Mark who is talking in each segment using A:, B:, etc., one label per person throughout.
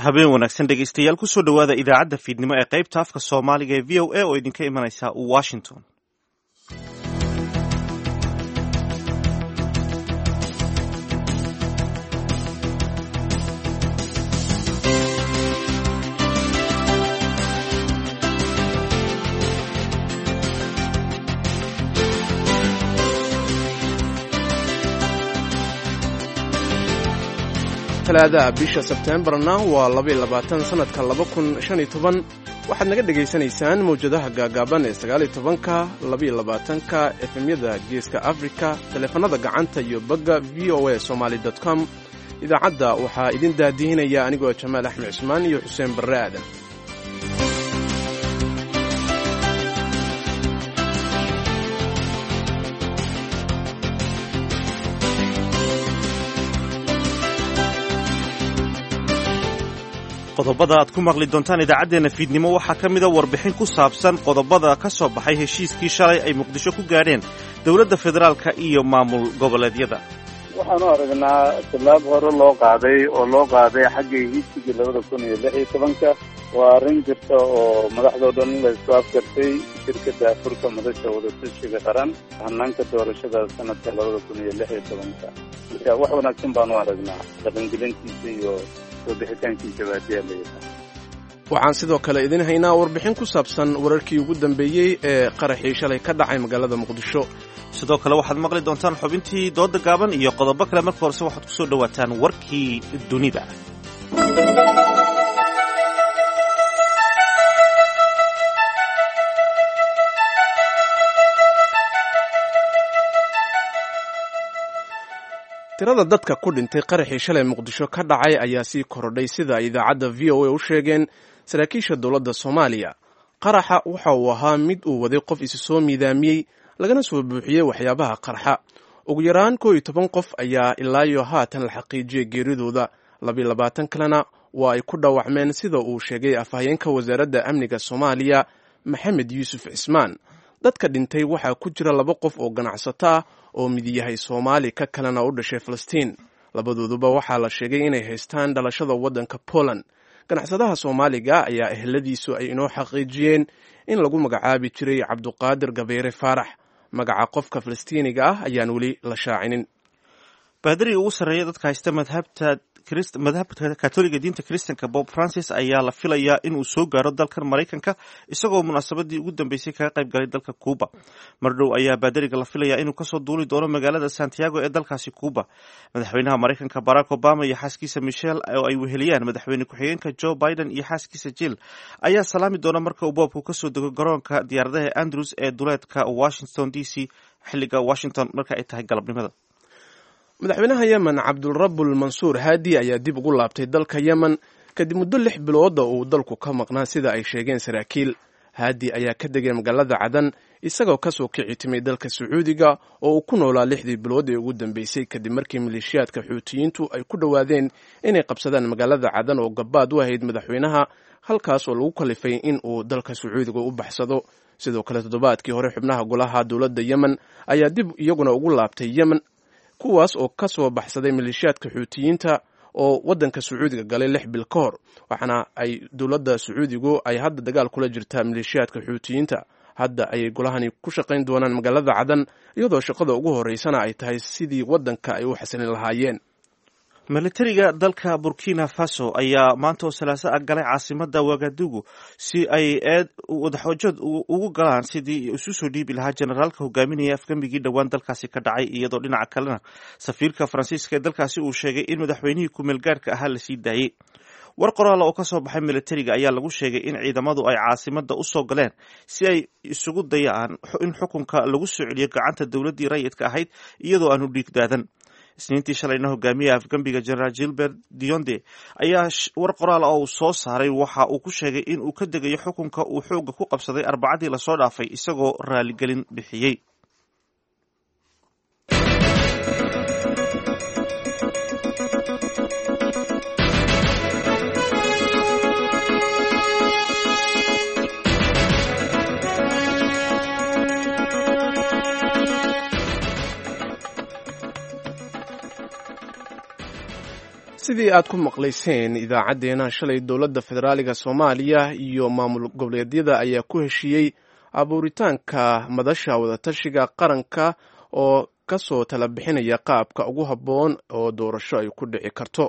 A: habeen wanaagsan dhegeystayaal kusoo dhowaada idaacadda fiidnimo ee qaybta afka soomaaliga ee v o a oo idinka imanaysa washington
B: talaadaha bisha sebteembarna waa labaiy labaatan sannadka laba kun shan iyo toban waxaad naga dhegaysanaysaan mawjadaha gaagaaban ee sagaaliyo tobanka labaiyo labaatanka efemyada geeska afrika taleefanada gacanta iyo bagga v o a somaali dot com idaacadda waxaa idin daadihinaya anigoo jamaal axmed cismaan iyo xuseen barre aadan
A: qodobada aad ku maqli doontaan idaacaddeenna fiidnimo waxaa ka mida warbixin ku saabsan qodobada ka soo baxay heshiiskii shalay ay muqdisho ku gaadheen dowladda federaalka iyo maamul goboleedyada
C: waxaanu aragnaa tallaab hore loo qaaday oo loo qaaday xagga heshiiskii labada kun iyo lix iyo tobanka waa arrin jirta oo madaxdoo dhan la isku afgartay shirkadda afurka madasha wadatashiga qaran hanaanka doorashada sanadka labada kun iyo lix iyo tobanka marka wax wanaagsan baanu aragnaa dhaqangelintiisa iyo
B: waxaan sidoo kale idin haynaa warbixin ku saabsan wararkii ugu dambeeyey ee qaraxii shalay ka dhacay magaalada muqdisho
A: sidoo kale waxaad maqli doontaan xubintii dooda gaaban iyo qodobo kale marka horese waxaad kusoo dhowaataan warkii dunida
B: tirada dadka ku dhintay qaraxii shalay muqdisho ka dhacay ayaa sii korodhay sida ay idaacadda v o a u sheegeen saraakiisha dowladda soomaaliya qaraxa waxa uu ahaa mid uu waday qof isi soo miidaamiyey lagana soo buuxiyey waxyaabaha qarxa ugu yaraan koo iyo toban qof ayaa ilaayo haatan la xaqiijiyey geeridooda labiyo labaatan kalena waa ay ku dhaawacmeen sida uu sheegay afhayeenka wasaaradda amniga soomaaliya maxamed yuusuf cismaan dadka dhintay waxaa ku jira laba qof oo ganacsato ah oo mid yahay soomaali ka kalena u dhashay falastiin labadooduba waxaa la sheegay inay haystaan dhalashada waddanka poland ganacsadaha soomaaliga ayaa eheladiisu ay inoo xaqiijiyeen in lagu magacaabi jiray cabduqaadir gabeere faarax magaca qofka falastiiniga ah ayaan weli la shaacinin
A: baadariga ugu sarreeya dadka haysta madhabta madhabka katoliga diinta kristanka bob francis ayaa la filayaa inuu soo gaaro dalkan maraykanka isagoo munaasabadii ugu dambeysay kaga qayb galay dalka cuuba mardhow ayaa baadariga la filayaa inuu kasoo duuli doono magaalada santiago ee dalkaasi cuuba madaxweynaha maraykanka barack obama iyo xaaskiisa michel oo ay weheliyaan madaxweyne ku-xigeenka joe biden iyo xaaskiisa jill ayaa salaami doona marka uu boobku kasoo dego garoonka diyaaradaha andrews ee duleedka washington d c xiliga washington marka ay tahay galabnimada
B: madaxweynaha yemen cabdulrabul mansuur haadi ayaa dib ugu laabtay dalka yemen kadib muddo lix bilooda uu dalku ka maqnaa sida ay sheegeen saraakiil haadi ayaa ka degay magaalada cadan isagoo kasoo kici timay dalka sacuudiga oo uu ku noolaa lixdii bilood ee ugu dambeysay kadib markii maleeshiyaadka xuutiyiintu ay ku dhowaadeen inay qabsadaan magaalada cadan oo gabaad u ahayd madaxweynaha halkaas oo lagu kalifay in uu dalka sacuudiga u baxsado sidoo kale toddobaadkii hore xubnaha golaha dowladda yemen ayaa dib iyaguna ugu laabtay yemen kuwaas oo ka soo baxsaday maleeshiyaadka xuutiyiinta oo waddanka sacuudiga galay lix bil ka hor waxaana ay dowladda sacuudigu ay hadda dagaal kula jirtaa maleeshiyaadka xuutiyiinta hadda ayay golahani ku shaqayn doonaan magaalada cadan iyadoo shaqada ugu horeysana ay tahay sidii waddanka ay u xasilin lahaayeen
A: militariga dalka burkina faso ayaa maanta oo salaaso ah galay caasimada wagadugu si ay eed wadaxoojad ugu galaan sidii isu soo dhiibi lahaa generaalka hogaaminaya afgambigii dhowaan dalkaasi ka dhacay iyadoo dhinaca kalena safiirka faransiiska ee dalkaasi uu sheegay in madaxweynihii kumeelgaarhka ahaa lasii daayey war qoraala oo ka soo baxay militariga ayaa lagu sheegay in ciidamadu ay caasimada usoo galeen si ay isugu dayaan in xukunka lagu soo celiyo gacanta dowladdii rayidka ahayd iyadoo aanu dhiigdaadan isniintii shalayna hogaamiyaha afgambiga generaal gilbert dionde ayaa war qoraal oo uu soo saaray waxa uu ku sheegay in uu ka degayo xukunka uu xooga ku qabsaday arbacadii lasoo dhaafay isagoo raaligelin bixiyey
B: sidii aad ku maqlayseen idaacaddeenna shalay dowladda federaaliga soomaaliya iyo maamul goboleedyada ayaa ku heshiiyey abuuritaanka madasha wadatashiga qaranka oo kasoo tala bixinaya qaabka ugu habboon oo doorasho ay ku dhici karto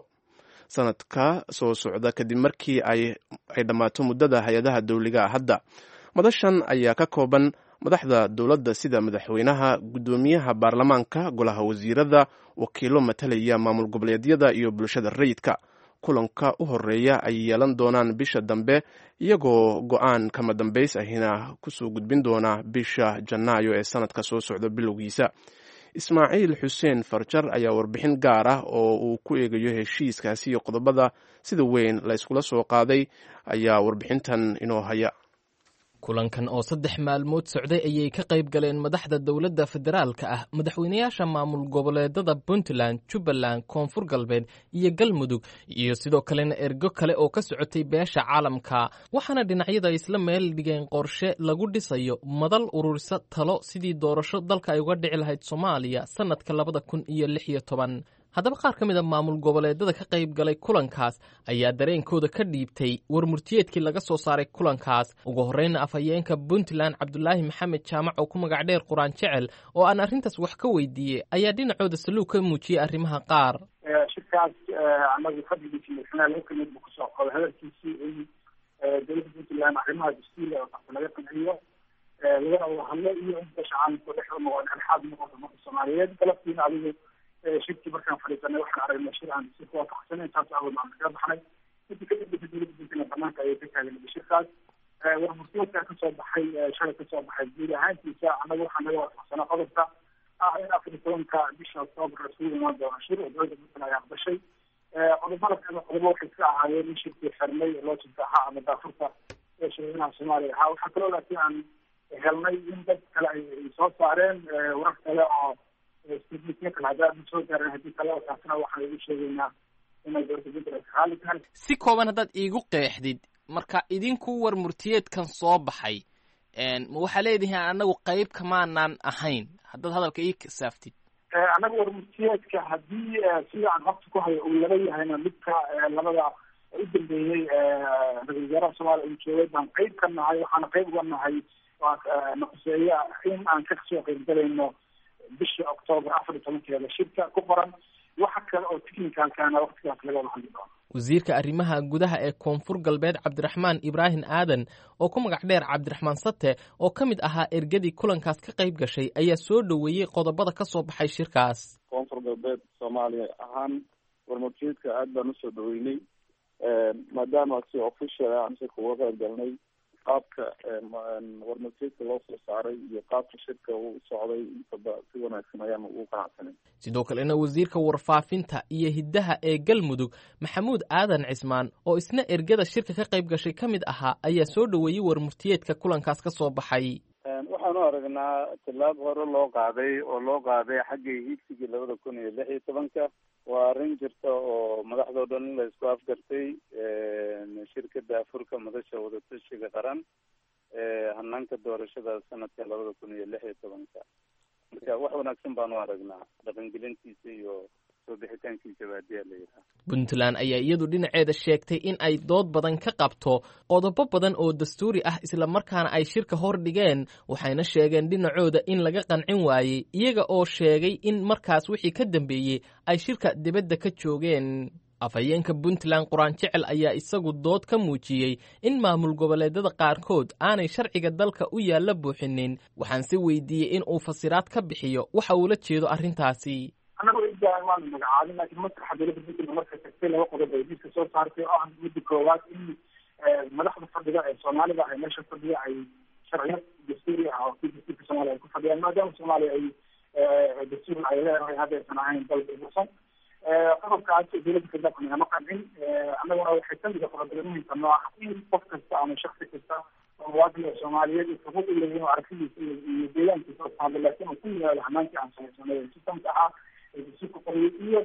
B: sanadka soo socda kadib markii ay dhammaato muddada hay-adaha dowliga hadda madashan ayaa ka kooban madaxda dowladda sida madaxweynaha guddoomiyaha baarlamaanka golaha wasiirada wakiilo matalaya maamul goboleedyada iyo bulshada rayidka kulanka u horeeya ay yeelan doonaan bisha dambe iyagoo go-aan kama dambays ahina kusoo gudbin doona bisha janaayo ee sanadka soo socda bilowgiisa ismaaciil xuseen farjar ayaa warbixin gaar ah oo uu ku eegayo heshiiskaasi iyo qodobada sida weyn la yskula soo qaaday ayaa warbixintan inoo haya
D: kulankan oo saddex maalmood socday ayay ka qayb galeen madaxda dowladda federaalka ah madaxweynayaasha maamul goboleedada puntland jubbaland koonfur galbeed iyo galmudug iyo sidoo kalena ergo kale oo ka socotay beesha caalamka waxaana dhinacyada isla meel dhigeen qorshe lagu dhisayo madal ururisa talo sidii doorasho dalka ay uga dhici lahayd soomaaliya sannadka labada kun iyo lix iyo toban haddaba qaar ka mid a maamul goboleedada ka qayb galay kulankaas ayaa dareenkooda ka dhiibtay war murtiyeedkii laga soo saaray kulankaas ugu horreyna afhayeenka puntland cabdulaahi maxamed jaamac oo ku magac dheer quraan jecel oo aan arrintaas wax ka weydiiyey ayaa dhinacooda saluug ka muujiyey arrimaha qaar
E: shirkaas anagu fadligiisi madaxweynaha laga kamid buu kusoo qoday hadalkiisii in dowladda puntland arrimaha dastuuriga oo qabta laga qanciyo lagana wada hadlo iyo in beesha caalamka dhex u noqon dhexdhexaad noqoto marka soomaaliyeed galabtiina adigu shirkii markaan fadhiisanay waxaan aragnay shir aan si ku waafaqsanayn taas awood aan kaga baxnay intii kadib dowladda puntland banaanka ayay ka taagan shirkaas warmurtiyeedka kasoo baxay shalay kasoo baxay guud ahaantiisa annaga waxaa naga waafaqsanaa qodobka ah in afar iyo tobanka bisha octoobar isugu imaan doona shir oo dowladda puntland ay aqbashay qodobada kale qodobo waxay ka ahaayeen in shirkii xirnay loo jintaaxa ama daafurta ee shirweynaha soomaaliya ahaa waxaa kaloo laakiin aan helnay in dad kale ay soo saareen warar kale oo
D: si kooban haddaad iigu qeexdid marka idinku war murtiyeedkan soo baxay ma waxaa leedihiin anagu qeyb kamaanaan ahayn haddaad hadalka ii kasaaftid
E: annaga war murtiyeedka haddii sida aan habta ku hayo uu laba yahayna midka labada u dambeeyey ra-isul wasaaraha soomaaliya uu joogay baan qeyb ka nahay waxaana qeyb uga nahay naquseeya in aan kasoo qeybgalayno bishii octoobar afar iyo tobankeeda shirka ku qoran waxa kale oo technicalkana waktigaas laga wada hadli doono
D: wasiirka arrimaha gudaha ee koonfur galbeed cabdiraxmaan ibraahim aadan oo ku magac dheer cabdiraxmaan sate oo ka mid ahaa ergadii kulankaas ka qayb gashay ayaa soo dhoweeyey qodobada ka soo baxay shirkaas
C: koonfur galbeed soomaaliya ahaan warmurtiyeedka aad baan usoo dhaweynay maadaama si official ah aan shirka uga qayb galnay qaabka warmurtiyeedka loo soo saaray iyo qaabka shirka uu socday intaba si wanaagsan ayaan ugu qanacsanay
D: sidoo kalena wasiirka warfaafinta iyo hiddaha ee galmudug maxamuud aadan cismaan oo isna ergada shirka ka qayb gashay ka mid ahaa ayaa soo dhoweeyey warmurtiyeedka kulankaas ka soo baxay
C: waxaanu aragnaa tillaab hore loo qaaday oo loo qaaday xaggii hiigsigii labada kun iyo lix iyo tobanka waa arrin jirta oo madaxdao dhan in la isku afgartay shirkada afurka madasha wadatashiga qaran hanaanka doorashada sanadka labada kun iyo lix iyo tobanka marka wax wanaagsan baanu aragnaa dhaqangelintiisa iyo soo bixitaankiisa baadiyaa la yidhaha
D: puntland ayaa iyadu dhinaceeda sheegtay in ay dood badan ka qabto qodobo badan oo dastuuri ah islamarkaana ay shirka hor dhigeen waxayna sheegeen dhinacooda in laga qancin waayey iyaga oo sheegay in markaas wixii ka dambeeyey ay shirka dibadda ka joogeen afhayeenka puntland quraan jecel ayaa isagu dood ka muujiyey in maamul goboleedada qaarkood aanay sharciga dalka u yaalla buuxinin waxaan si weydiiyey in uu fasiraad ka bixiyo waxa uula jeedo arrintaasi
E: annagu idaan waanu magacaabin laakiin maslaxa dowladda puntland marka tagtay laba qodob ay diska soo saartay oo ah midda koowaad in madaxda fadhiga ee soomaalida ay meesha fadhiya ay sharciyad dastuuri ah oo kii dastuurka soomaaliya ay ku fadhiyaan maadaama soomaaliya ay dastuur ay leedahay haddaysan ahayn dalka bursan qodobkaas dowladda kadaqan ama qancin annaguna waxay kamid a qodobada noo ah in qof kasta ama shaksi kasta oo muwaadin soomaaliyeed uu xuquuq u leeyahin oo aragtidiisa iyo deegaankiisa oo taabo laakiin uu ku yimaado hanaankii aan samaysanay sistamka ahaa ee dastuurka qoriyay iyo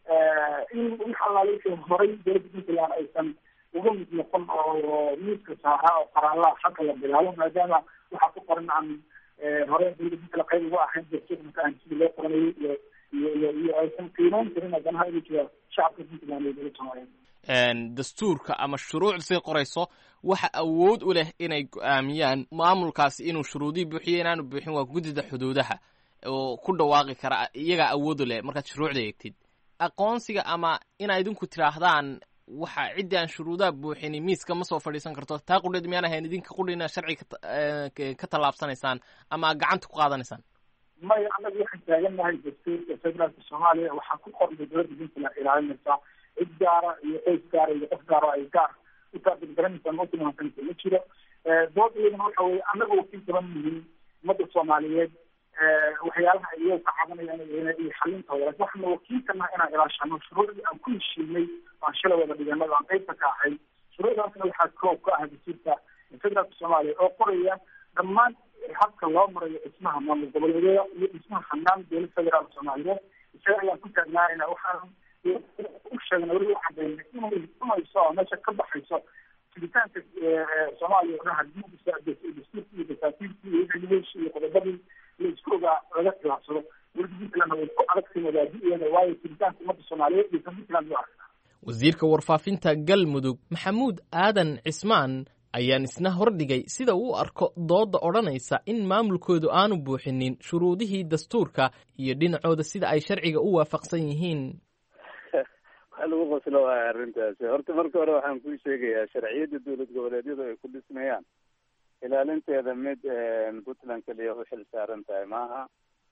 E: in wix allaale wixii horay dowladda puntland aysan uga mid noqon oo miiska saaraa oo qaraalaha xagga la bilaabo maadaama waxaa ku qoran aan hore dowladda puntland qayb uga ahayn dastuurka marka aan sidii loo qoranayay iyo iyo iyo iyo aysan qiimeyn karin haddana inuu jira shacabka puntland iyo dowladda soomaaliyeed
D: dastuurka ama shuruuc say qorayso waxa awood u leh inay go-aamiyaan maamulkaasi inuu shuruudihii buuxiyo inaanu buuxin waa guddida xuduudaha oo ku dhawaaqi kara iyagaa awood u leh markaad shuruucda eegtid aqoonsiga ama inaa idinku tidhaahdaan waxa ciddii aan shuruudaha buuxini miiska ma soo fadhiisan karto taa qudheed miyaan ahayn idinka qudhina sharci ka tallaabsanaysaan ama gacanta ku qaadanaysaan
E: maya annaga waxaan taagannahay dastuurka federaalka soomaaliya waxaa ku qornay dowladda puntland ilaalinaysaa cid gaara iyo qoys gaara iyo qof gaara ay gaar u taabirgaranaysaa ma tilmaansanaysa ma jiro doodayadana waxa weye annaga wakiil kaban yihiin ummadda soomaaliyeed waxyaalaha ay iyaga ka cabanayaan iyo xalintooda lakin waxaana wakiilkana inaan ilaashano shuruucdii aan ku heshiinay aan shalay wada dhiganada aan qaybta ka ahay shuruucdaasna waxaa koob ka ah dastuurka federaalka soomaaliya oo qoraya dhammaan habka loo marayo dhismaha maamul goboleedyada iyo dhismaha hanaan dowlad federaalka soomaaliyeed isaga ayaan ku taagnaanayna waxaan u sheegna weli u cadaynay inay imayso oo meesha ka baxayso jiritaanka soomaaliya o dhan hadii dastuurki iyo dasaatiirkii iyo wixii iyo qodobadii la isku ogaa laga khilaafsado dowladda puntlandna way ku adagtay wadaadiyeeda waayo jiritaanka ummadda soomaaliyeed iyo kan puntland u arkaa
D: wasiirka warfaafinta galmudug maxamuud aadan cismaan ayaan isna hordhigay sida uu arko doodda odhanaysa in maamulkoodu aanu buuxinin shuruudihii dastuurka iyo dhinacooda sida ay sharciga u waafaqsan yihiin
C: waxa lagu qoslo waaya arrintaasi horta marka hore waxaan kuu sheegayaa sharciyadda dowlad goboleedyadu ay ku dhismayaan ilaalinteeda mid puntland keliya u xil saaran tahay maaha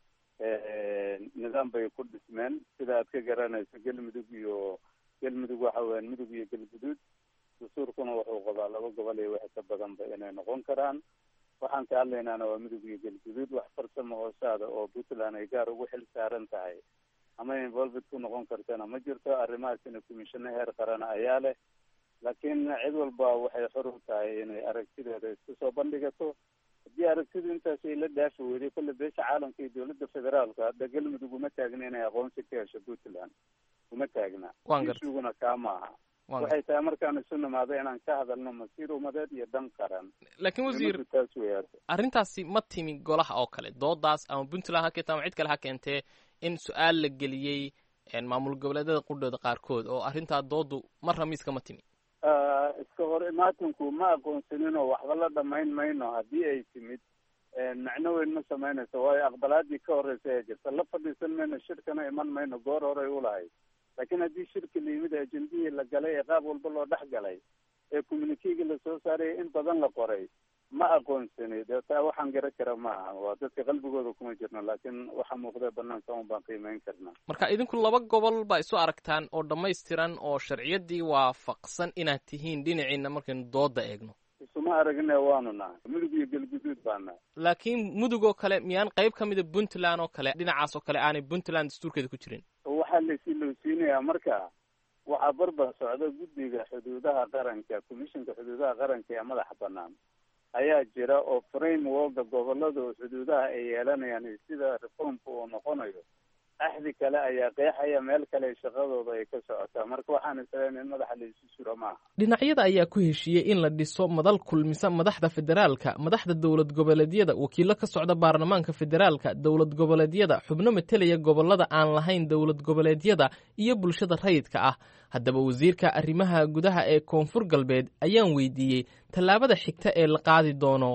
C: nidaam bay ku dhismeen sida aad ka garanayso galmudug iyo galmudug waxa weyan mudug iyo galguduud dastuurkuna wuxuu qabaa laba gobol iyo wixii ka badanba inay noqon karaan waxaan ka hadlaynaana waa mudug iyo galguduud wax farsamo hoosaada oo puntland ay gaar ugu xil saaran tahay ama involved ku noqon kartana ma jirto arrimahaasina commissiono heer qarana ayaa leh laakiin cid walba waxay xor u tahay inay aragtideeda isku soo bandhigato haddii aragtidu intaas ay la dhaafi weyday kolle beesha caalamka iyo dowladda federaalka hadda galmudug uma taagna inay aqoonsi ka hesho puntland uma taagna isuguna kaa maaha waxay tahay markaan isu nimaado inaan ka hadalno masiir umadeed iyo dan qaran
D: laakiin wasiir
C: taas weyaad
D: arrintaasi ma timi golaha oo kale doodaas ama puntland ha keenta ama cid kale ha keentee in su-aal la geliyey maamul goboleedyada qudhooda qaarkood oo arrintaa doodu marna miiska ma timi
C: iska hor imaatinku ma aqoonsaninoo waxba la dhamayn mayno haddii ay timid macno weyn ma samaynayso waayo aqbalaadii ka horeysa ee jirta la fadhiisan mayno shirkana iman mayno goor horey ulahayd laakiin haddii shirki la yimid ajendihii la galay ee qaab walba loo dhex galay ee communikegii lasoo saaraya in badan la qoray ma aqoonsani dee taa waxaan garan kara ma aha waa dadka qalbigooda kuma jirno laakiin waxa muuqdee banaanka un baan qiimeyn karnaa
D: marka idinku laba gobol baa isu aragtaan oo dhammaystiran oo sharciyadii waafaqsan inaad tihiin dhinaciina markaynu dooda eegno
C: isuma aragne waanu nahay mudug iyo galguduud baa nahay
D: laakiin mudug oo kale miyaan qayb ka mida puntland oo kale dhinacaas oo kale aanay puntland dastuurkeeda ku jirin
C: waxaa laysi lowsiinayaa marka waxaa barbar socda guddiga xuduudaha qaranka commissionka xuduudaha qaranka ee madaxa banaan ayaa jira oo frameworka gobolada xuduudaha ay yeelanayaan sida reformka uu noqonayo axdi kale ayaa qeexaya meel kale shaqadooda ay ka socotaa marka waxaan isleen in madaxa laysu suro maaha
D: dhinacyada ayaa ku heshiiyey in la dhiso madal kulmisa madaxda federaalka madaxda dowlad goboleedyada wakiilo ka socda baarlamaanka federaalka dowlad goboleedyada xubno matelaya gobolada aan lahayn dowlad goboleedyada iyo bulshada rayidka ah haddaba wasiirka arrimaha gudaha ee koonfur galbeed ayaan weydiiyey tallaabada xigta ee la qaadi doono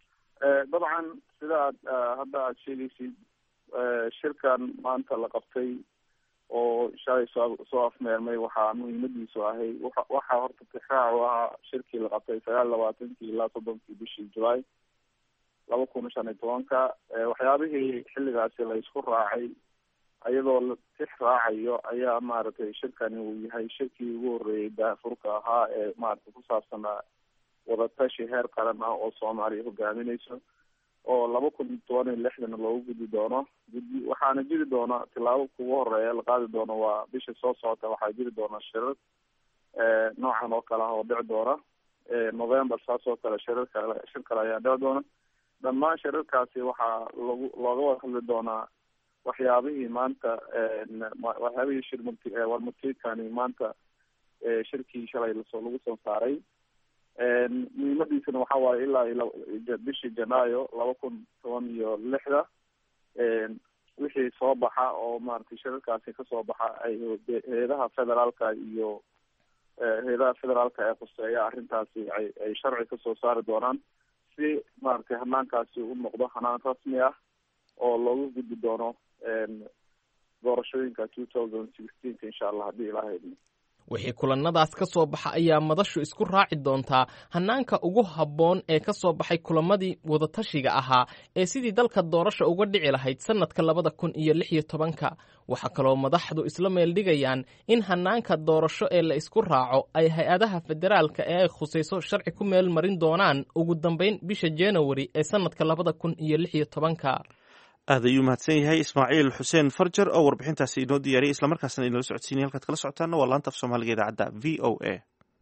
F: dabcan sida aad hadda aada sheegaysid shirkan maanta la qabtay oo shalay soo soo afmeermay waxaa muhiimadiisu ahay waxaa horta tixraac u ahaa shirkii la qabtay sagaal labaatankii ilaa soddonkii bishii julaay laba kun shan iyo tobanka waxyaabihii xilligaasi la isku raacay iyadoo la tix raacayo ayaa maaragtay shirkani uu yahay shirkii ugu horreeyay daafurka ahaa ee maaragtay ku saabsanaa wadatashi heer qaran ah oo soomaaliya hogaaminayso oo laba kun toban iyo lixdan loogu gudi doono gudi waxaana jiri doona tilaabo kugu horeeya la qaadi doono waa bisha soo socota waxaa jiri doona shirar noocan oo kale ah oo dhici doona november saas oo kale shirar kale shir kale ayaa dhici doona dhammaan shirarkaasi waxaa lagu looga wada hadli doonaa waxyaabihii maanta waxyaabihii shir murti warmurtiidkani maanta shirkii shalay lasoo lagu soo saaray muhiimadiisana waxa waaye ilaa iyo bishii janaayo laba kun toban iyo lixda wixii soo baxa oo maaragtay shirarkaasi kasoo baxa ay hay-adaha federaalka iyo hay-adaha federaalka ee khuseeya arrintaasi ay ay sharci kasoo saari doonaan si maaragtay hanaankaasi u noqdo hanaan rasmi ah oo looga gudbi doono doorashooyinka two thousand sixteenka insha allah haddii ilaaha idmo
D: wixii kulannadaas ka soo baxa ayaa madashu isku raaci doontaa hannaanka ugu habboon ee ka soo baxay kulamadii wadatashiga ahaa ee sidii dalka doorasha uga dhici lahayd sannadka labada kun iyo lix iyo tobanka waxaa kaloo madaxdu isla meeldhigayaan in hannaanka doorasho ee la isku raaco ay hay-adaha federaalka ee ay khusayso sharci ku meel marin doonaan ugu dambayn bisha januari ee sannadka labada kun iyo lix iyo tobanka
A: aad ayuu mahadsan yahay ismaaciil xuseen farjar oo warbixintaasi inoo diyaariyay islamarkaasna inala socodsiinay halkaad kala socotaana waa laanta af soomaaliga idaacadda v o a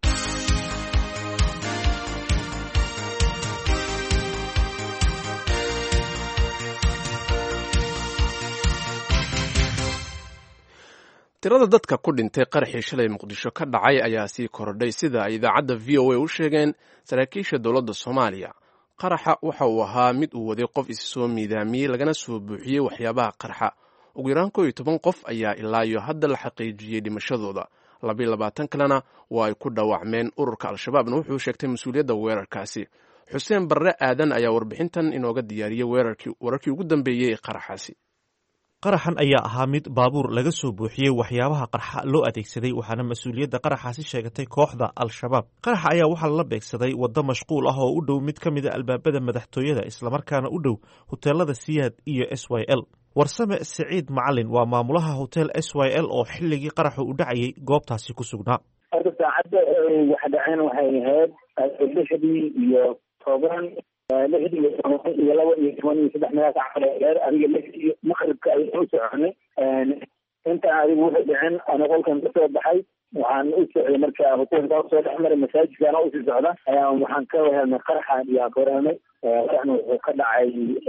B: tirada dadka ku dhintay qaraxii shalay muqdisho ka dhacay ayaa sii korodhay sida ay idaacadda v o a u sheegeen saraakiisha dowladda soomaaliya qaraxa waxa uu ahaa mid uu waday qof isi soo miidaamiyey lagana soo buuxiyey waxyaabaha qarxa ugu yaraan koo iyo toban qof ayaa ilaa iyo hadda la xaqiijiyey dhimashadooda labayo labaatan kalena waa ay ku dhaawacmeen ururka al-shabaabna wuxuu sheegtay mas-uuliyadda weerarkaasi xuseen barre aadan ayaa warbixintan inooga diyaariyey wararkii ugu dambeeyey ee qaraxaasi
A: qaraxan ayaa ahaa mid baabuur laga soo buuxiyey waxyaabaha qarxa loo adeegsaday waxaana mas-uuliyadda qaraxaasi sheegatay kooxda al-shabaab qaraxa ayaa waxaa la beegsaday waddo mashquul ah oo u dhow mid ka mid a albaabada madaxtooyada islamarkaana u dhow hoteelada siyaad iyo s y l warsame siciid macalin waa maamulaha hotel s y l oo xilligii qaraxu u dhacayay goobtaasi ku sugnaa
G: horta saacadda wax dhaceen waxay ahayd lixdii iyo toban lixdii iyo toban iyo laba iyo toban iyo saddex meelaa sacad dheer adiga lixdii maqribka ayaan u soconay intaan adigu wuxuu dhicin ana qolkan kasoo baxay waxaan u socday marka hotelka soo dhex maray masaajidkana usii socda ayaa waxaan ka helnay qaraxan iyo aan ka warhelnay qaraxna wuxuu ka dhacay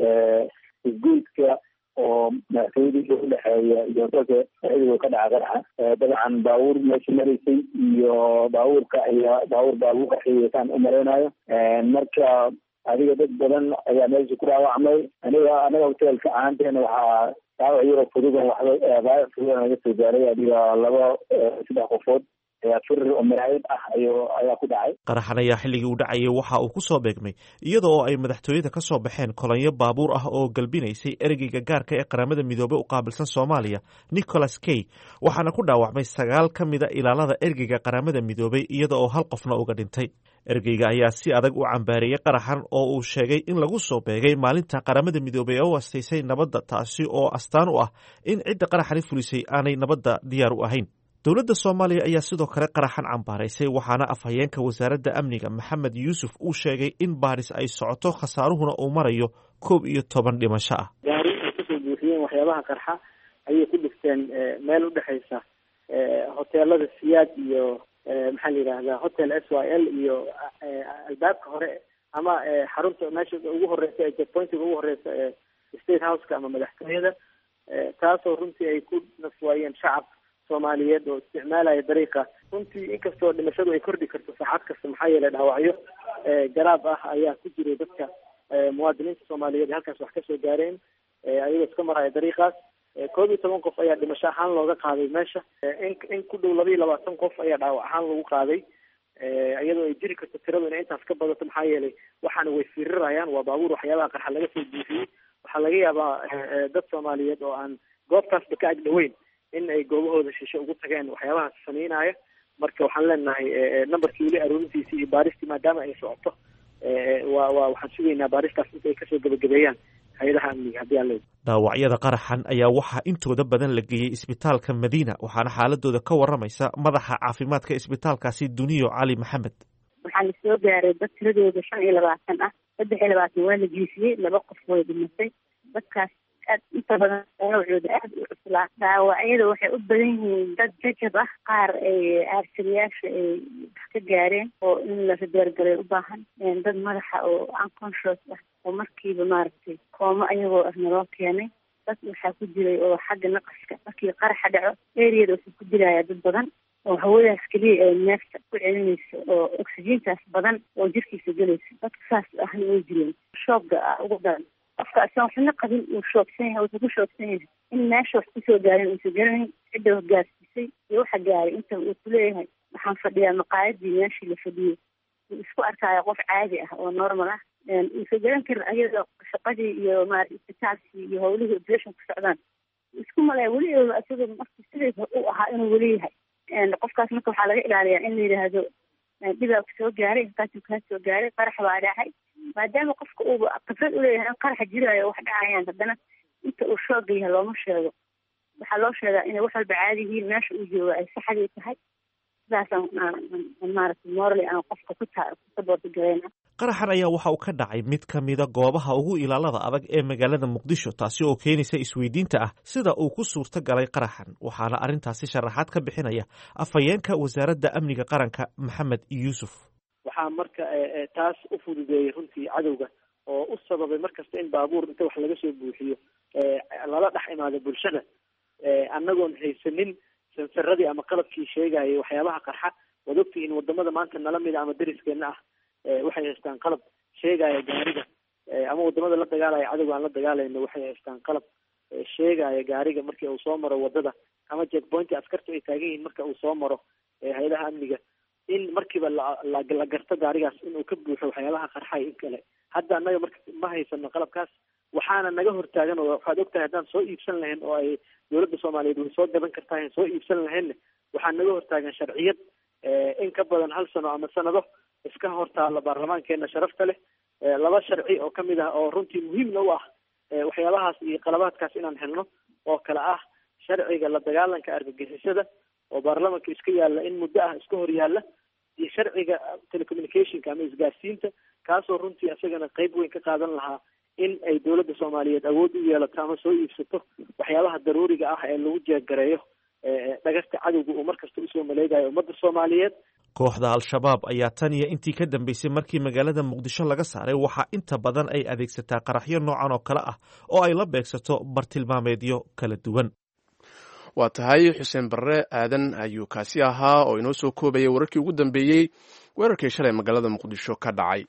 G: isgoyska oo madaxtooyadii udhexeeya iyo hotelka dhexdii ka dhacay qaraxa dabcan baabuur meesha maraysay iyo baabuurka ayaa baabuur baa lagu qaxiyay u malaynayo marka adiga dad badan ayaa meesha ku dhaawacmay aniga anaga hotelka ahaanteena waxaa dhaawac yaro fududan waxba dhaawac fududan naga soo gaaray adiga laba saddex qofood ayaa firir oo maraayid ah ayo ayaa ku dhacay
A: qaraxan ayaa xilligii uu dhacayay waxa uu ku soo beegmay iyada oo ay madaxtooyada ka soo baxeen kolonyo baabuur ah oo galbinaysay ereyga gaarka ee qaramada midoobey u qaabilsan soomaaliya nicholas key waxaana ku dhaawacmay sagaal ka mida ilaalada ergeyga qaramada midoobey iyada oo hal qofna uga dhintay ergeyga ayaa si adag u cambaareeyey qaraxan oo uu sheegay in lagu soo beegay maalinta qaramada midoobey ee u astaysay nabadda taasi oo astaan u ah in cidda qaraxani fulisay aanay nabadda diyaar u ahayn dowladda soomaaliya ayaa sidoo kale qaraxan cambaaraysay waxaana afhayeenka wasaaradda amniga maxamed yuusuf uu sheegay in baaris ay socoto khasaaruhuna uu marayo koob iyo toban dhimasho ah
H: gaari ay kasoo buuxiyeen waxyaabaha qarxa ayay ku dhigteen meel udhexaysa hoteelada siyaad iyo maxaa la yidhahdaa hotel s y l iyo albaabka hore ama xarunta meesha ugu horeysa ee jetpointiga ugu horeysa ee state houseka ama madaxtooyada taasoo runtii ay ku nafwaayeen shacab soomaaliyeed oo isticmaalaya dariiqa runtii inkastoo dhimashadu ay kordhi karto saacad kasta maxaa yeelay dhaawacyo garaab ah ayaa ku jiray dadka muwaadiniinta soomaaliyeed ee halkaas wax kasoo gaareen ayagoo iska maraya dariiqaas koob iyo toban qof ayaa dhimasho ahaan looga qaaday meesha in in ku dhow laba iyo labaatan qof ayaa dhaawac ahaan lagu qaaday iyadoo ay jiri karto tiradu inay intaas ka badato maxaa yeelay waxaana way firirayaan waa baabuur waxyaabaha qarxa laga soo buufiyey waxaa laga yaabaa dad soomaaliyeed oo aan goobtaasba ka ag dhaweyn in ay goobahooda shishe ugu tageen waxyaabahaas sameynaya marka waxaan leenahay numberkii weli aroorintiisii iyo baaristii maadaama ay socoto waa waa waxaan sugaynaa baaristaas inta ay kasoo gebagabeeyaan hay-adaha amniga haddii aan leeyahay
A: dhaawacyada qaraxan ayaa waxaa intooda badan la geeyey isbitaalka madiina waxaana xaaladooda ka waramaysa madaxa caafimaadka isbitaalkaasi duniyo cali maxamed
I: waxaa la soo gaaray dad tiradooda shan iyo labaatan ah saddex iyo labaatan waa la jiifiyey laba qof way dhimatay dadkaas aad inta badan dhaawacooda aada u cuslaa dhaawacyada waxay u badan yihiin dad jajab ah qaar ay aarsiriyaasha ay wax ka gaareen oo in la radeergalay u baahan dad madaxa oo unconscious ah oo markiiba maaragtay koomo ayagoo ah naloo keenay dad waxaa ku jiray oo xagga naqaska markii qaraxa dhaco eriyada waxaa ku jiraya dad badan oo hawadaas keliya ay neefta ku celinayso oo oxygeentaas badan oo jirkiisa gelaysa dadka saas ahna way jireen shoogga ah ugu daran qofka asan waxna qabin uu shoogsan yahay wuxuu ku shoogsan yahay in meesha wax kusoo gaarin uusan garanayn cidda hogaasisay iyo waxa gaaray inta uu kuleeyahay waxaan fadhiyaa maqaayadii meeshii la fadhiyey uu isku arkaayo qof caadi ah oo normal ah uusan garan karin ayadoo shaqadii iyo maarata isbitaalkii iyo howlihii operation ku socdaan isku malaya weli isagoo marka sidiisa u ahaa inuu weli yahay qofkaas marka waxaa laga ilaaliyaa in la yidhaahdo dhibaa ku soo gaaray inkaasuu kaa soo gaaray qarax baa dhacay maadaama qofka uuba khibrad uleeyahay in qaraxa jiraayo wax dhacayaan haddana inta uu shooga yahay looma sheego waxaa loo sheegaa inay wax walba caadi yihiin meesha uu jooga ay saxdii tahay sidaasaan maarata morally aan qofka ku saboorta gareyna
A: qaraxan ayaa waxa uu ka dhacay mid ka mida goobaha ugu ilaalada adag ee magaalada muqdisho taasi oo keenaysa isweydiinta ah sida uu ku suurto galay qaraxan waxaana arrintaasi sharaxaad ka bixinaya afhayeenka wasaaradda amniga qaranka maxamed yuusuf
H: waxaa marka taas u fududeeyey runtii cadowga oo u sababay markasta in baabuur inta wax laga soo buuxiyo lala dhex imaado bulshada annagoon haysanin sansaradii ama qalabkii sheegayay waxyaabaha qarxa waad ogtihiin wadamada maanta nala mida ama deriskeena ah waxay haystaan qalab sheegaya gaariga ama wadamada la dagaalaya cadowga aan la dagaalayno waxay haystaan qalab sheegaya gaariga markii uu soo maro wadada ama jackpointi askartu ay taagan yihiin marka uu soo maro hay-adaha amniga in markiiba la garto gaarigaas inuu ka buuxo waxyaabaha qarxay in kale hadda annaga marka ma haysano qalabkaas waxaana naga hortaagan oo waxaad ogtahay haddaan soo iibsan lahayn oo ay dowladda soomaaliyeed way soo gadan kartaa soo iibsan lahaynna waxaa naga hortaagan sharciyad in ka badan hal sano ama sanado iska hortaala baarlamaankeena sharafta leh laba sharci oo kamid ah oo runtii muhiimna u ah waxyaabahaas iyo qalabaadkaas inaan helno oo kale ah sharciga la dagaalanka argagixisada oo baarlamanka iska yaalla in muddo ah iska hor yaalla iyo sharciga telecommunicationka ama isgaarsiinta kaasoo runtii isagana qeyb weyn ka qaadan lahaa in ay dowladda soomaaliyeed awood u yeelato ama soo iibsato waxyaabaha daruuriga ah ee lagu jeeggareeyo dhagasta cadowga uu markasta usoo maleegayo ummadda soomaaliyeed
A: kooxda al-shabaab ayaa tan iyo intii ka dambeysay markii magaalada muqdisho laga saaray waxaa inta badan ay adeegsataa qaraxyo noocan oo kale ah oo ay la beegsato bartilmaameedyo kala duwan
B: waa tahay xuseen barre aadan ayuu kaasi ahaa oo inoo soo koobayay wararkii ugu dambeeyey weerarkii shalay magaalada muqdisho ka dhacay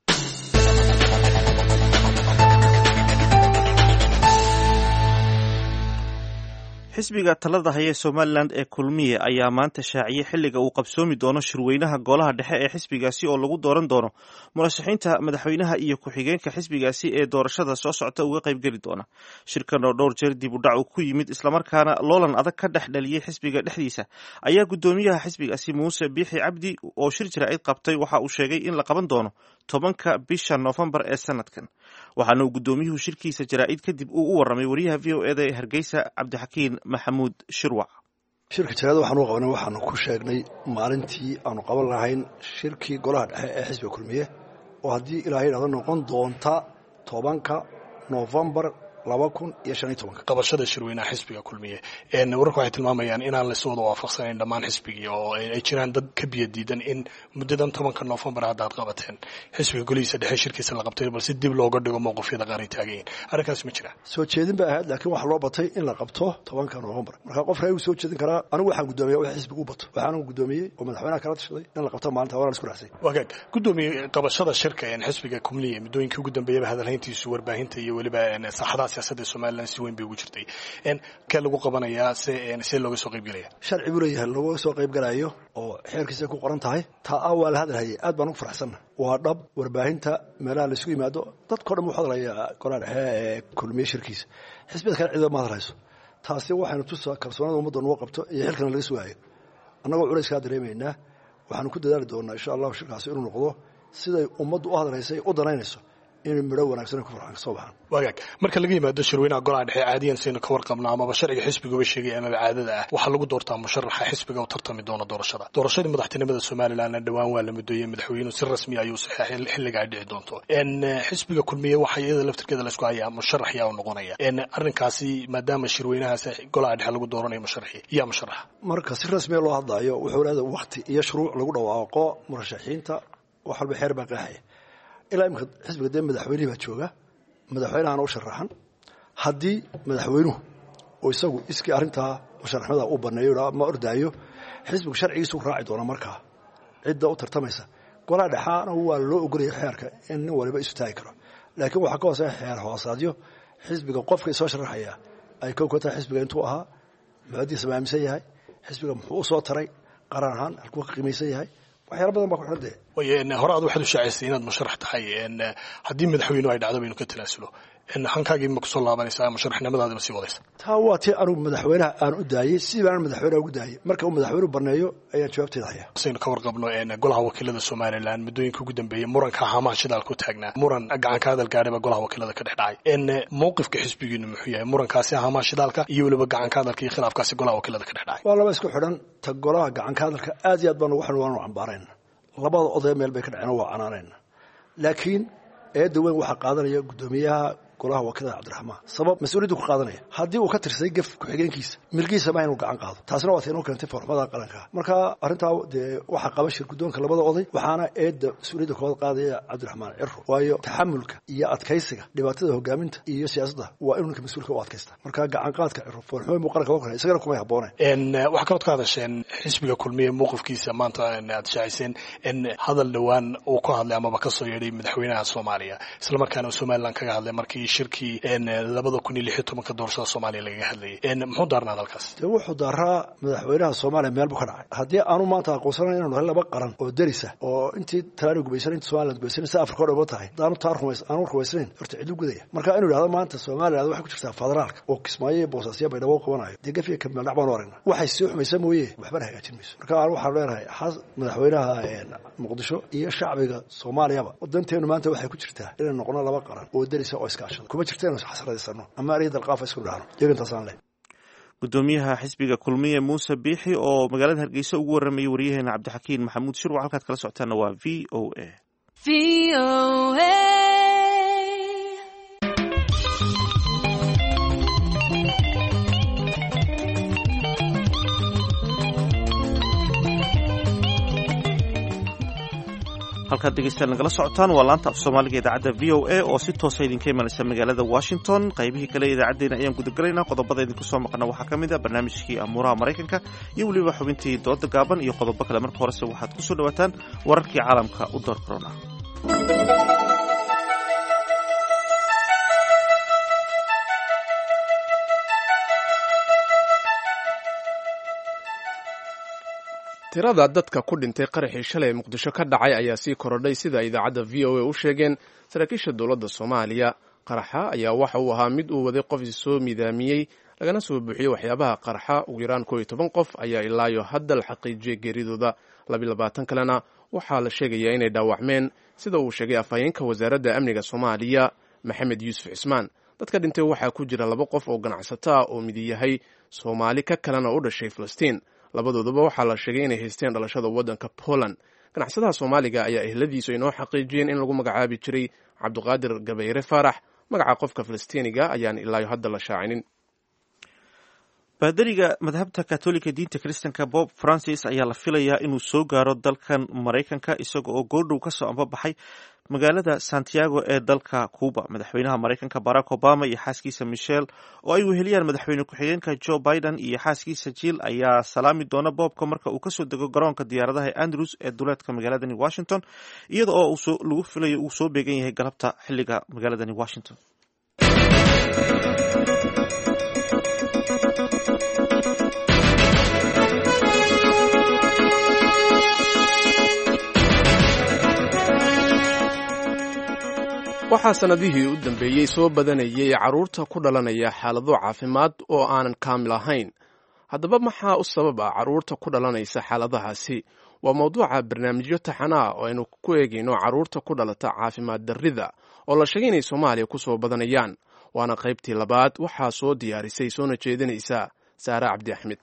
A: xisbiga talada haya ee somalilan ee kulmiye ayaa maanta shaaciyey xilliga uu qabsoomi doono shirweynaha golaha dhexe ee xisbigaasi oo lagu dooran doono murashaxiinta madaxweynaha iyo ku-xigeenka xisbigaasi ee doorashada soo socota uga qaybgeli doona shirkan oo dhowr jeer dib u dhac uu ku yimid islamarkaana loolan adag ka dhex dhaliyey xisbiga dhexdiisa ayaa guddoomiyaha xisbigaasi muuse biixi cabdi oo shir jaraa'id qabtay waxa uu sheegay in la qaban doono tobanka bisha noofembar ee sanadkan waxaana uu guddoomiyuhu shirkiisa jaraa'id kadib uu u warramay wariyaha v o eda ee hargeysa cabdixakiin maxamuud shirwac
J: shirka jaraada waxaanu qabanay waxaanu ku sheegnay maalintii aanu qaban lahayn shirkii golaha dhexe ee xisbiga kulmiye oo haddii ilaahay dhahdo noqon doonta tobanka noofembar laba kun iyo shan iyo tobanka
K: qabashada shirweynaha xisbiga kulmiye wararku waxay tilmaamayaan inaan laysu wada waafaqsanayn dhammaan xisbigii oo ay jiraan dad ka biyo diidan in muddadan tobanka noofembar hadda ad qabateen xisbiga golihiisa dhexe shirkiisa la qabtay balse dib looga dhigo mowqifyada qaar ay taagayiin arrinkaas ma jira
J: soo jeedin bay ahayd laakiin waxaa loo batay in la qabto tobanka noofembar marka qof reer soo jeedin karaa anigu waxaan guddoomiya wix xisbiga u bato waxaanu guddoomiyey oo madaxweynaha kala tashaday in la qabto maalinta waana isku raxsay
K: wagaag guddoomiye qabashada shirka xisbiga kumniye muddooyinkii ugu dambeeyaba hadalhayntiisu warbaahinta iyo weliba saaxadaha siyaasadda somalilan si weyn bay ugu jirtay kee lagu qabanayaa se see looga soo qaybgelaya
J: sharci buu leeyahay looga soo qaybgalayo oo xeerkiisa ku qoran tahay taa a waa la hadalhayay aad baan ugu faraxsanna waa dhab warbaahinta meelaha laisugu yimaado dadkao dhan wuu hadlayaa golaha dhexe ee kulmiye shirkiisa xisbiyada kale ciidama ma hadlayso taasi waxaynu tusaa kalsoonada ummadda nugu qabto iyo xilkana laga sugaayo annagoo culayskaa dareemaynaa waxaanu ku dadaali doonaa insha allahu shirkaasi inuu noqdo siday ummaddu u hadlaysay u danaynayso inay midho wanaagsan ku farxan kasoo baxaan
K: wagaag marka laga yimaado shirweynaha golaha dhexe caadiyan saynu ka warqabno amaba sharciga xisbiguba sheegay amaba caadada ah waxaa lagu doortaa musharaxa xisbiga u tartami doona doorashada doorashadii madaxtinimada somalilanna dhowaan waa la mudooyey madaxweynuhu si rasmi ayuu saxeexay xilligaa dhici doonto xisbiga kulmiye waxa iyada laftirkeeda laysku hayaa musharax yaa u noqonaya arrinkaasi maadaama shirweynahaas golaha dhexe lagu dooranayo musharaxi yaa musharaxa
J: marka si rasmiya loo hadlayo wuxuu leedahay wakti iyo shuruuc lagu dhawaaqo murashaxiinta wax walba xeer baa qeexaya ilaa imika xisbiga dee madaxweynihii baa jooga madaxweynahana u sharaxan haddii madaxweynuhu oo isagu iskii arrintaa musharaxnimada uu baneeyo ma ordaayo xisbigu sharcigiisu raaci doona markaa cidda u tartamaysa golaha dhexaana waa loo ogolaya xeerka in nin waliba isu taagi karo laakiin waxaa ka hooseeya xeer hoosaadyo xisbiga qofka isoo sharaxaya ay kow ka tahay xisbiga intuu ahaa muxuadiisa ma aaminsan yahay xisbiga muxuu u soo taray qaran ahaan halkuu ka qiimaysan yahay waxyaala badan baa ku xidhan dee
K: way hore aad waxaad u shaacaysay inaad musharax tahay haddii madaxweynuhu ay dhacdo baynu ka talaasulo hankaagii ma kusoo laabanaysaa musharaxnimadaadima sii wadaysa
J: taa waa tii anugu madaxweynaha aan u daayey sidii baan madaxweynaha ugu daayey marka uu madaxweynuhu baneeyo ayaan jawaabteeda hayaa
K: saynu ka warqabno golaha wakiilada somalilan muddooyinka ugu dambeeyey muranka haamaha shidaalka u taagnaa muran gacanka hadal gaadhayba golaha wakiilada ka dhex dhacay mowqifka xisbigiinu muxuu yahay murankaasi haamaha shidaalka iyo weliba gacanka hadalka iyo khilaafkaasi golaha wakiilada ka dhex dhacay
J: waa laba isku xidhan ta golaha gacanka hadalka aad iyo aad baan ugu xidhan waanu cambaarayna labada odaya meel bay ka dhaceen waa canaanayna laakiin eedda weyn waxaa qaadanaya guddoomiyaha golaha wakiilada cabdiraxmaan sabab mas-uuliyaddu ku qaadanaya haddii uu ka tirsaday gef ku-xigeenkiisa milkiisa ma inuu gacan qaado taasina waa tainuu keentay foorxumada qaranka marka arrintaa dee waxaa qaba shir guddoonka labada oday waxaana eedda mas-uuliyadda kooda qaadaya cabdiraxmaan ciro waayo taxamulka iyo adkaysiga dhibaatada hogaaminta iyo siyaasadda waa inuu ninka mas-uulka u adkaysta marka gacan qaadka ciro foorxumo muu qaranka kore isagana kumay habbooneen
K: waxaa kalood ka hadasheen xisbiga kulmiye mowqifkiisa maanta aad shaaciseen hadal dhowaan uu ka hadlay amaba kasoo yeedhay madaxweynaha soomaaliya islamarkaana somalilan kaga hadlay markii shirkii labada kun iyo lix iyo tobanka doorashada soomaaliya lagaga hadlayay muxuu daarnaa hadalkaas
J: dee wuxuu daaraa madaxweynaha soomaaliya meel buu ka dhacay haddii aanu maanta aqoonsanayn inanu nahay laba qaran oo derisa oo intii talaani gubaysan intii somaliland gubaysan si afrika o dhan ba tahay daanu taa rumays aanu rumaysnayn horta cidlu gudaya marka inuu yidhahdo maanta somaliland waxay ku jirtaa federaalka oo kismaayo iyo boosaasya baydhabo qabanayo dee gafiya kameeldhac baanu aragnaa waxay sii xumaysa mooye waxbana hagaajin mayso marka aan waxaanu leenahay xas madaxweynaha muqdisho iyo shacbiga soomaaliyaba danteenu maanta waxay ku jirtaa inay noqono laba qaran oo derisa oo iskaashada kuma jirta inu xasradaysano ama ariya dalqaafa isku dhahno iyagantaasaan leh
A: gudoomiyaha xisbiga kulmiye muuse biixi oo magaalada hargeysa ugu waramayay waryaheena cabdixakiin maxamuud shirwac halkaad kala socotaana waa v o a halkaad dhegeystaan nagala socotaan waa laanta af soomaaliga idaacadda v o a oo si toosa idinka imanaysa magaalada washington qaybihii kale idaacaddeenna ayaan gudagalaynaa qodobada idinku soo maqana waxaa ka mid a barnaamijkii amuuraha maraykanka iyo weliba xubintii dooda gaaban iyo qodobo kale marka horese waxaad ku soo dhawaataan wararkii caalamka u door korona
B: tirada dadka ku dhintay qaraxii shalay muqdisho ka dhacay ayaa sii korodhay sida idaacadda v o a u sheegeen saraakiisha dowladda soomaaliya qaraxa ayaa waxa uu ahaa mid uu waday qof soo midaamiyey lagana soo buuxiyey waxyaabaha qaraxa ugu yaraan koo iyo toban qof ayaa ilaayo hadda la xaqiijiyey geeridooda labiyo labaatan kalena waxaa la sheegayaa inay dhaawacmeen sida uu sheegay afhayeenka wasaaradda amniga soomaaliya maxamed yuusuf cismaan dadka dhintay waxaa ku jira laba qof oo ganacsato ah oo midi yahay soomaali ka kalena u dhashay falastiin labadooduba waxaa la sheegay inay haysteen dhalashada waddanka poland ganacsadaha soomaaliga ayaa ehladiisu inoo xaqiijiyeen in lagu magacaabi jiray cabdiqaadir gabayre faarax magaca qofka falastiiniga ayaan ilaayo hadda la shaacinin
A: baadariga madhabta katolika diinta kristanka bob francis ayaa la filayaa inuu soo gaaro dalkan maraykanka isaga oo goordhow kasoo ambabaxay magaalada santiago ee dalka cuba madaxweynaha maraykanka barack obama iyo xaaskiisa michelle oo ay weheliyaan madaxweyne ku-xigeenka joe biden iyo xaaskiisa jill ayaa salaami doona boobka marka uu kasoo dego garoonka diyaaradaha andrews ee duleedka magaaladani washington iyada oo lagu filayo uu soo beegan yahay galabta xiliga magaaladani washington
B: waxaa sannadihii u dambeeyey soo badanayay carruurta ku dhalanaya xaalado caafimaad oo aanan kaamil ahayn haddaba maxaa u sabab ah carruurta ku dhalanaysa xaaladahaasi waa mawduuca barnaamijyo taxana ah oo aynu ku eegayno carruurta ku dhalata caafimaad darrida oo la sheegay inay soomaaliya ku soo badanayaan waana qaybtii labaad waxaa soo diyaarisay soona jeedinaysa saare cabdi axmed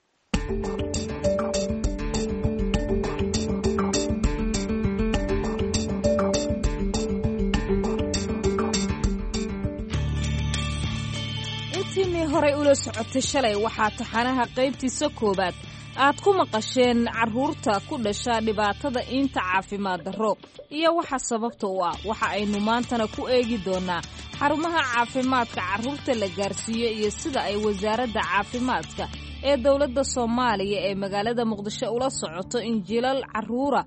L: intiinii horay ula socotay shalay waxaa taxanaha qaybtiisa koowaad aad ku maqasheen carruurta ku dhasha dhibaatada iinta caafimaad darro iyo waxa sababta u ah waxa aynu maantana ku eegi doonnaa xarumaha caafimaadka carruurta la gaarsiiyo iyo sida ay wasaaradda caafimaadka ee dowladda soomaaliya ee magaalada muqdisho ula socoto in jilal carruura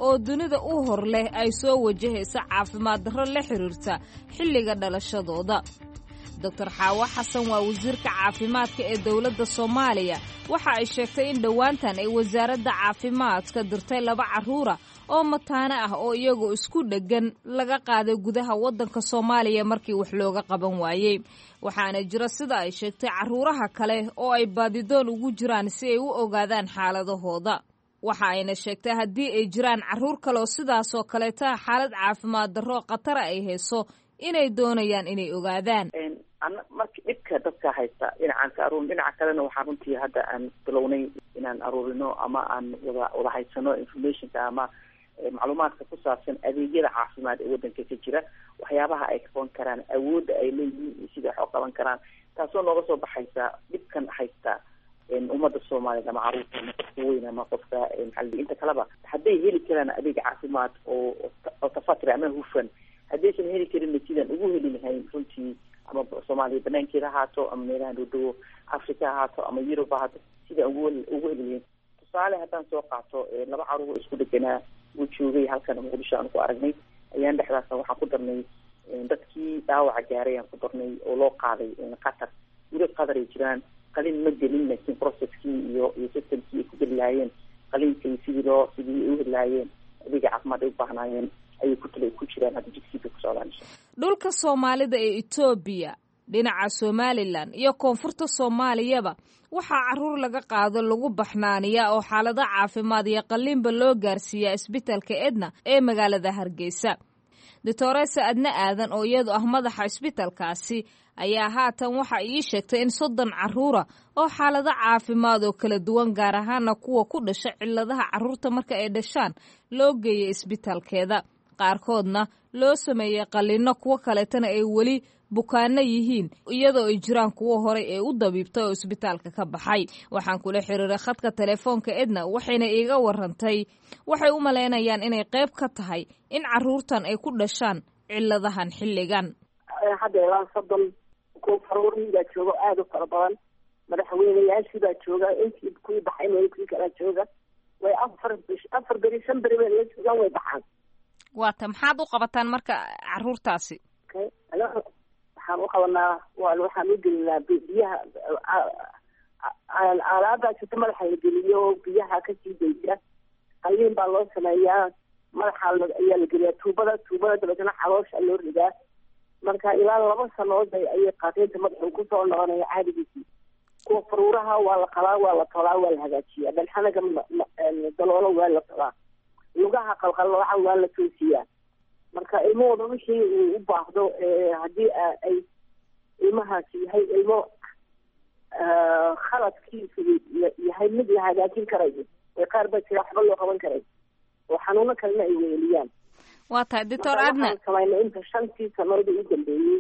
L: oo dunida u hor leh ay soo wajahaysa caafimaad darro la xiriirta xilliga dhalashadooda doctor xaawo xasan waa wasiirka caafimaadka ee dowladda soomaaliya waxa ay sheegtay in dhowaantan ay wasaaradda caafimaadka dirtay laba carruura oo mataano ah oo iyagoo isku dheggan laga qaaday gudaha waddanka soomaaliya markii wax looga qaban waayey waxaana jira sida ay sheegtay carruuraha kale oo ay baadidoon ugu jiraan si ay u ogaadaan xaaladahooda waxa ayna sheegtay haddii ay jiraan carruur kale oo sidaasoo kaleeta xaalad caafimaad darro khatara ay hayso inay doonayaan inay ogaadaan
M: marka dhibka dadka haysta dhinacan ka aruurin dhinaca kalena waxaa runtii hadda aan bilownay inaan aruurino ama aan wada wada haysano informationka ama macluumaadka ku saabsan adeegyada caafimaad ee waddanka ka jira waxyaabaha ay qaban karaan awoodda ay leeyihiin iyo sida wax u qaban karaan taasoo nooga soo baxaysa dhibkan haysta ummadda soomaaliyeed ama caruurta ama qofka weyn ama qofka maxaa inta kaleba hadday heli karaan adeeg caafimaad oo oo tafatri ama hufan haddaysan heli karinna sidaan ugu heli lahayn runtii ama soomaaliya banaankeeda ahaato ama meelaha dhowdhowo africa ahaato ama yurub ahaato sidaan ugu ugu heli lahayn tusaale haddaan soo qaato laba caruur isku dheganaa uu joogay halkan muqdisho aan ku aragnay ayaan dhexdaasna waxaan ku darnay dadkii dhaawaca gaaray aan ku darnay oo loo qaaday qatar weli qatar ay jiraan qalin ma gelin laakiin processkii iyo iyo systemkii ay ku geli lahaayeen qalinkay sidii loo sidii ay u heli lahaayeen adeega caafimaad ay u baahnaayeen ayay ku tala ku jiraan hadda jigsiga ku socdaan insha
L: dhulka soomaalida ee etoobiya dhinaca somalilan iyo koonfurta soomaaliyaba waxaa carruur laga qaado lagu baxnaaniyaa oo xaalado caafimaad iyo qalliinba loo gaarsiiyaa isbitalka edna ee magaalada hargeysa doctoresa adna aadan oo iyadu ah madaxa isbitalkaasi ayaa haatan waxa ii sheegtay in soddon carruura oo xaalado caafimaad oo kala duwan gaar ahaana kuwa ku dhasha cilladaha carruurta marka ay dhashaan loo geeyay isbitalkeeda qaarkoodna loo sameeyey qalliinno kuwo kaleetana ay weli bukaano yihiin iyadoo ay jiraan kuwo horay ee u dabiibtay oo isbitaalka ka baxay waxaan kula xiriiray khadka telefoonka edna waxayna iiga warantay waxay u malaynayaan inay qayb ka tahay in carruurtan ay ku dhashaan cilladahan xilligan
N: hadda ilaa soddon kuwa faruuriibaa jooga aada u fara badan madaxweyneyaashibaa jooga intii kuwii baxay meel kuwii kalaa jooga way afar bish afar beri shan beri bay la joogaan way baxaan
L: waata maxaad u qabataan marka carruurtaasi
N: waxaan u qabanaa waxaan u gelinaa biyaha aalaabaa jirta madaxa la geliyo biyaha kasii daysa qalliin baa loo sameeyaa madaxa ayaa la geliyaa tuubada tuubada dabeetana xaloosha loo ridaa marka ilaa laba sanood ayay qaateynta madaxa uu kusoo noqonaya caadigiisii kuwa faruuraha waa la qalaa waa la tolaa waa la hagaajiyaa dhanxanaga daloolo waa la tolaa lugaha qalqallooca waa la toosiyaa marka ilmahooda wixii uu u baahdo haddii ay ilmahaasi yahay ilmo khaladkiisu yahay mid la hagaajin karayo ee qaar baa jira waxba loo qaban karay oo xanuuno kalena ay weeliyaan
L: waa tahay doctor adna
N: samaynay inta shantii sanood u dambeeyey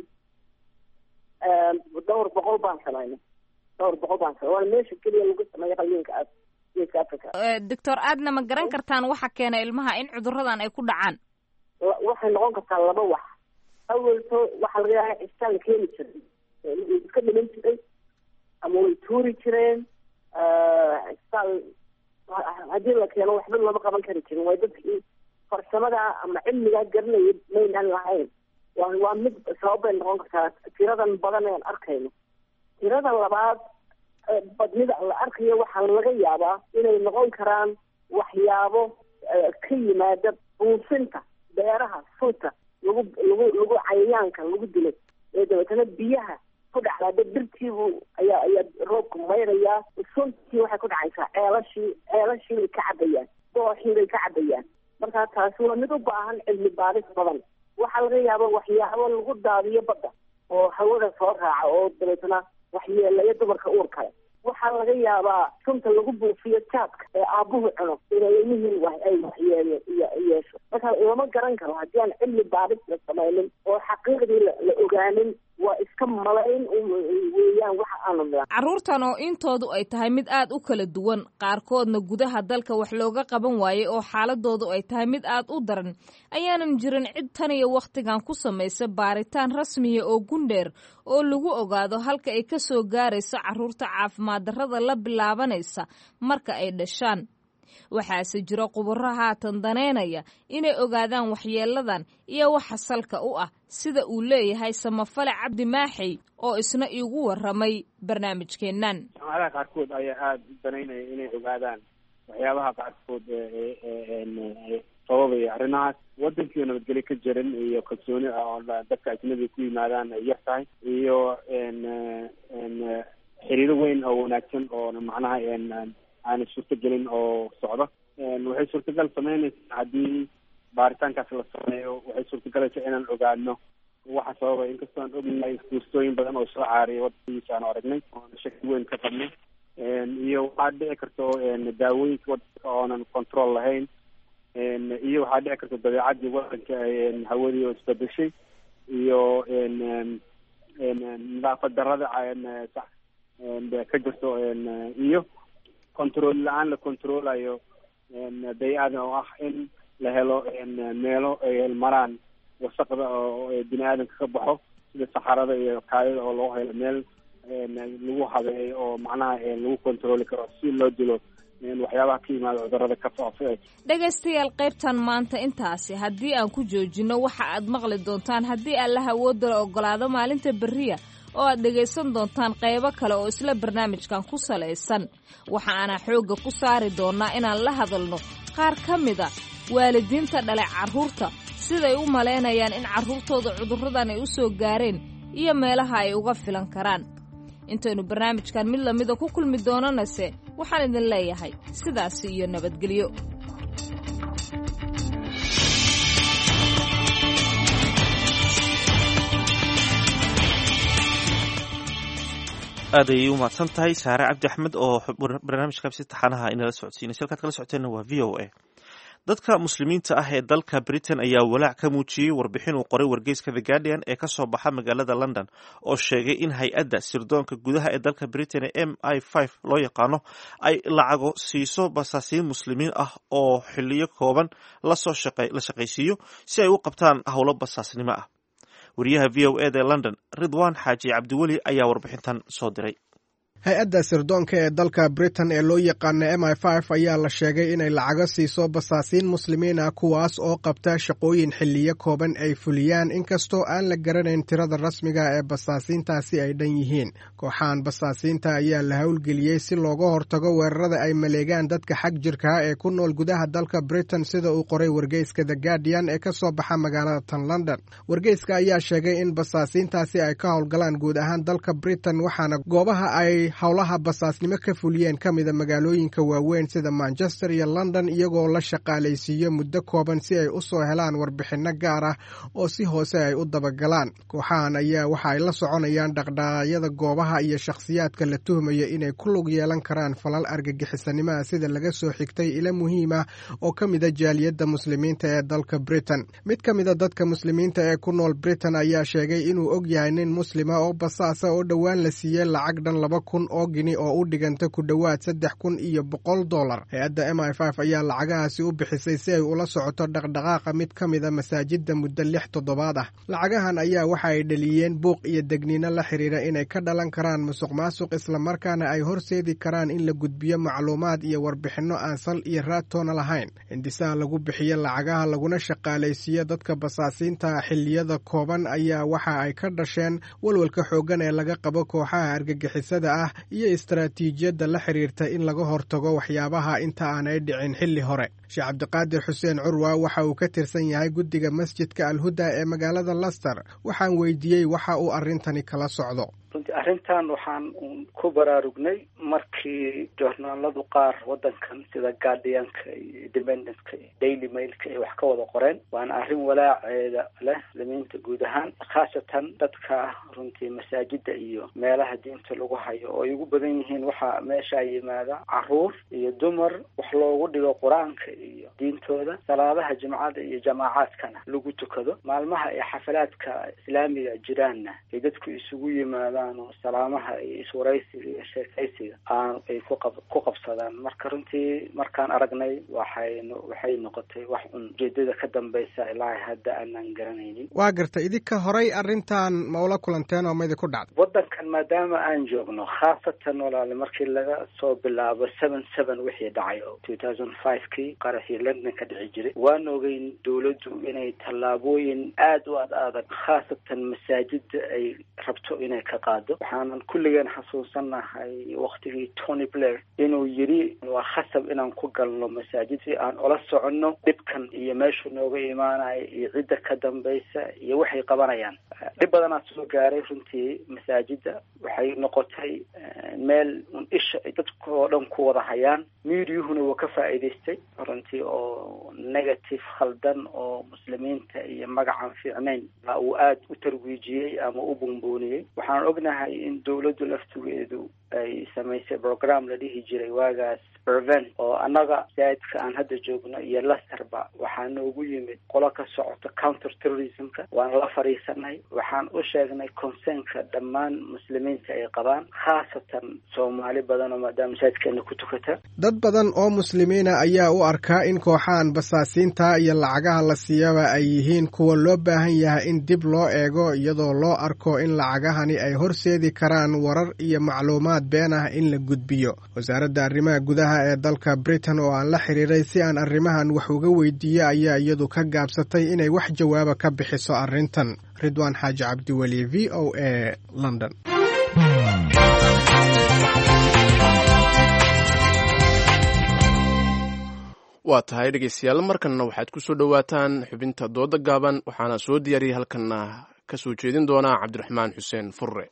N: dhowr boqol baan samaynay dhowr boqol baan samay waana meesha keliya lagu sameeya qalliinka aas geeska africa
L: doctor adna ma garan kartaan waxa keena ilmaha in cuduradan ay ku dhacaan
N: waxay noqon kartaa laba wax awelto waxaa laga yaaba cistaan la keeni jiray way iska dhiman jiray ama way tuuri jireen cistaan haddii la keeno waxba looma qaban kari jirin way dadkii farsamada ama cilmigaa garanaya maynaan lahayn waa waa mid sababbay noqon kartaa tiradan badan ean arkayno tirada labaad badnida la arkayo waxaa laga yaabaa inay noqon karaan waxyaabo ka yimaada buufinta beeraha sunta lagu lagu lagu cayayaanka lagu dilay ee dabeetana biyaha ku dhacdaa dirtiibu ayaa ayaa roobku mayrayaa suntii waxay ku dhacaysaa ceelashii ceelashii bay ka cabayaan dooxii bay ka cabayaan marka taasi waa mid u baahan cilmi baaris badan waxaa laga yaaba waxyaabo lagu daadiyo badda oo hawada soo raaca oo dabeetana waxyeelaya dumarka uur kale waxaa laga yaabaa sunta lagu buufiyo jaadka ee aabuhu cuno inay ilmihii ay waxyeelo yeesho marka lama garan karo haddii aan cilmi baadhis la samaynin oo xaqiiqdii la ogaanin waa iska malayn weeyaan waxa aanu midan
L: carruurtan oo intoodu ay tahay mid aad u kala duwan qaarkoodna gudaha dalka wax looga qaban waayey oo xaaladoodu ay tahay mid aad u daran ayaanan jirin cid tan iyo wakhtigan ku samaysa baaritaan rasmiya oo gundheer oo lagu ogaado halka ay ka soo gaarayso carruurta caafimaad darrada la bilaabanaysa marka ay dhashaan waxaase jira khubaro haatan daneynaya inay ogaadaan waxyeeladan iyo waxa salka u ah sida uu leeyahay samafale cabdi maaxey oo isna iigu waramay barnaamijkeennan
O: jaamacadaha qaarkood ayaa aada u danaynaya inay ogaadaan waxyaabaha qaarkood sababaya arrimahaas wadankii nabadgelyo ka jirin iyo kalsooni ah oo dadka ajnabiga ku yimaadaan ay yar tahay iyo xiriiro weyn oo wanaagsan oo macnaha aana suurtagelin oo socdo waxay suurtagal sameynaysaa haddii baaritaankaas la sameeyo waxay suurtagalaysaa inaan ogaano waxa sababay inkastoo aan ognahay fuustooyin badan oo soo caariyay wadankiisa aanu aragnay oona shaki weyn ka qabnay iyo waxaa dhici karto daawooyinka wadanka oonan control lahayn iyo waxaa dhici karta dabeecadii wadanka hawadii oo isbedeshay iyo nadaafad darada ka jirto iyo control la-aan la controlayo bay-ada oo ah in la helo meelo ay maraan wasaqda oo bini aadamka ka baxo sida saxarada iyo kaadida oo loo helo meel lagu habeeyo oo macnaha lagu controli karo si loo dilo waxyaabaha ka yimaada cudurada ka faafo
L: dhegaystayaal qaybtan maanta intaasi haddii aan ku joojinno waxa aad maqli doontaan haddii allaha awoodala ogolaado maalinta berriya oo aad dhegaysan doontaan qaybo kale oo isla barnaamijkan ku salaysan waxa aanaa xoogga ku saari doonnaa inaan la hadalno qaar ka mida waalidiinta dhalay carruurta siday u malaynayaan in carruurtooda cudurradan ay u soo gaareen iyo meelaha ay uga filan karaan intaynu barnaamijkan mid lamida ku kulmi doonanase waxaan idin leeyahay sidaasi iyo nabadgelyo
A: aad ayay u mahadsan tahay saare cabdi axmed oo barnaamijkaasi taxanaha inala socodsiinaysa halkaad kala socoteenna waa v o a dadka muslimiinta ah ee dalka britain ayaa walaac ka muujiyey warbixin uu qoray wargeyska the guardian ee ka soo baxa magaalada london oo sheegay in hay-adda sirdoonka gudaha ee dalka britain ee m i five loo yaqaano ay lacago siiso basaasiin muslimiin ah oo xiliyo kooban lasoo la shaqaysiiyo si ay u qabtaan howlo basaasnimo ah wariyaha v o eda ee london ridwan xaaji cabdiweli ayaa warbixintan soo diray
P: hay-adda sirdoonka ee dalka britain ee loo yaqaana m i f ayaa la sheegay inay lacago siiso basaasiin muslimiin ah kuwaas oo qabta shaqooyin xiliyo kooban ay fuliyaan inkastoo aan la garanayn tirada rasmiga ee basaasiintaasi ay dhan yihiin kooxahan basaasiinta ayaa la howlgeliyey si looga hortago weerarada ay maleegaan dadka xag jirka ee ku nool gudaha dalka britain sida uu qoray wargeyska the guardian ee ka soo baxa magaalada tan london wargeyska ayaa sheegay in basaasiintaasi ay ka howlgalaan guud ahaan dalka britain waxaana goobaha ay howlaha basaasnimo ka fuliyeen ka mida magaalooyinka waaweyn sida manchester iyo london iyagoo la shaqaalaysiiyo muddo kooban si ay u soo helaan warbixinno gaar ah oo si hoose ay u dabagalaan kooxahan ayaa waxa ay la soconayaan dhaqdhaqaaqyada goobaha iyo shakhsiyaadka la tuhmayo inay ku lug yeelan karaan falal argagixisanimaha sida laga soo xigtay ilo muhiim ah oo ka mida jaaliyadda muslimiinta ee dalka britain mid ka mida dadka muslimiinta ee ku nool britain ayaa sheegay inuu og yahay nin muslima oo basaasa oo dhowaan la siiyey lacag dhan laba kun oo gini oo u dhiganta ku dhowaad saddex kun iyo boqol dollar hay-adda m i f ayaa lacagahaasi u bixisay si ay ula socoto dhaqdhaqaaqa mid ka mida masaajidda muddo lix toddobaad ah lacagahan ayaa waxa ay dhaliyeen buuq iyo degniino la xiriira inay ka dhalan karaan musuq maasuq islamarkaana ay horseedi karaan in la gudbiyo macluumaad iyo warbixinno aan sal iyo raadtoona lahayn hindisaha lagu bixiyo lacagaha laguna shaqaalaysiiyo dadka basaasiinta xilliyada kooban ayaa waxa ay ka dhasheen walwalka xooggan ee laga qabo kooxaha argagixisada ah iyo istaraatiijiyadda la xiriirta in laga hortago waxyaabaha inta aanay dhicin xilli hore sheekh cabdiqaadir xuseen curwa waxa uu ka tirsan yahay guddiga masjidka alhuda ee magaalada laster waxaan weydiiyey waxa uu arrintani kala socdo
Q: runtii arrintan waxaan ku baraarugnay markii joornaaladu qaar waddankan sida guardianka iyo independentka iyo daily mailka ay wax ka wada qoreen waana arrin walaaceeda leh muslimiinta guud ahaan khaasatan dadka runtii masaajida iyo meelaha diinta lagu hayo oo ay ugu badan yihiin waxaa meeshaa yimaada caruur iyo dumar wax loogu dhigo qur-aanka iyo diintooda salaadaha jimcada iyo jamaacaadkana lagu tukado maalmaha ay xafalaadka islaamiga jiraanna ay dadku isugu yimaadaan oo salaamaha iyo iswaraysiga iyo sheekaysiga aan ay kuqab ku qabsadaan marka runtii markaan aragnay waxaynu waxay noqotay wax un ujeedada ka dambeysa ilaa hadda aanan garanaynin
P: waa gartay idinka horay arrintan ma ula kulanteen oo ma idinku dhacday
Q: waddankan maadaama aan joogno khaasatan walaale markii laga soo bilaabo seven seven wixii dhacay oo two thousand five kii qaraxii london ka dhici jiray waan ogeyn dowladdu inay tallaabooyin aada u ad adag khaasatan masaajida ay rabto inay ka qaado waxaanan kulligeen xasuusanahay waktigii tony blair inuu yiri waa khasab inaan ku galno masaajid si aan ula soconno dhibkan iyo meeshuu nooga imaanayo iyo cidda ka dambeysa iyo waxay qabanayaan dhib badanaa soo gaaray runtii masaajida waxay noqotay meel un isha ay dadka oo dhan ku wada hayaan miidiyuhuna wuu ka faa'iidaystay runtii oo negative khaldan oo muslimiinta iyo magacaan fiicnayn baa uu aada u tarwiijiyey ama u bunbuuniyey waxaan ognahay in dowladdu laftigeedu ay samaysay program la dhihi jiray waagaas prevent oo annaga masaajidka aan hadda joogno iyo lasterba waxaa noogu yimid qolo ka socota counter terrorismka waan la fadhiisanay waxaan u sheegnay concernka dhammaan muslimiinta ay qabaan khaasatan soomaali badan oo maadaama masaajidkeena ku tukata
P: dad badan oo muslimiina ayaa u arkaa in kooxahan basaasiinta iyo lacagaha la siiyaba ay yihiin kuwa loo baahan yahay in dib loo eego iyadoo loo arko in lacagahani ay horseedi karaan warar iyo macluumaad been ah in la gudbiyo wasaaradda arrimaha gudaha ee dalka britain oo aan la xiriiray si aan arrimahan wax uga weydiiyo ayaa iyadu ka gaabsatay inay wax jawaaba ka bixiso arrintan ridwaan xaaji cabdiweli v o a london
B: waa tahay dhegeystayaal markanna waxaad ku soo dhowaataan xubinta dooda gaaban waxaana soo diyaariyey halkanna ka soo jeedin doonaa cabdiraxmaan xuseen furre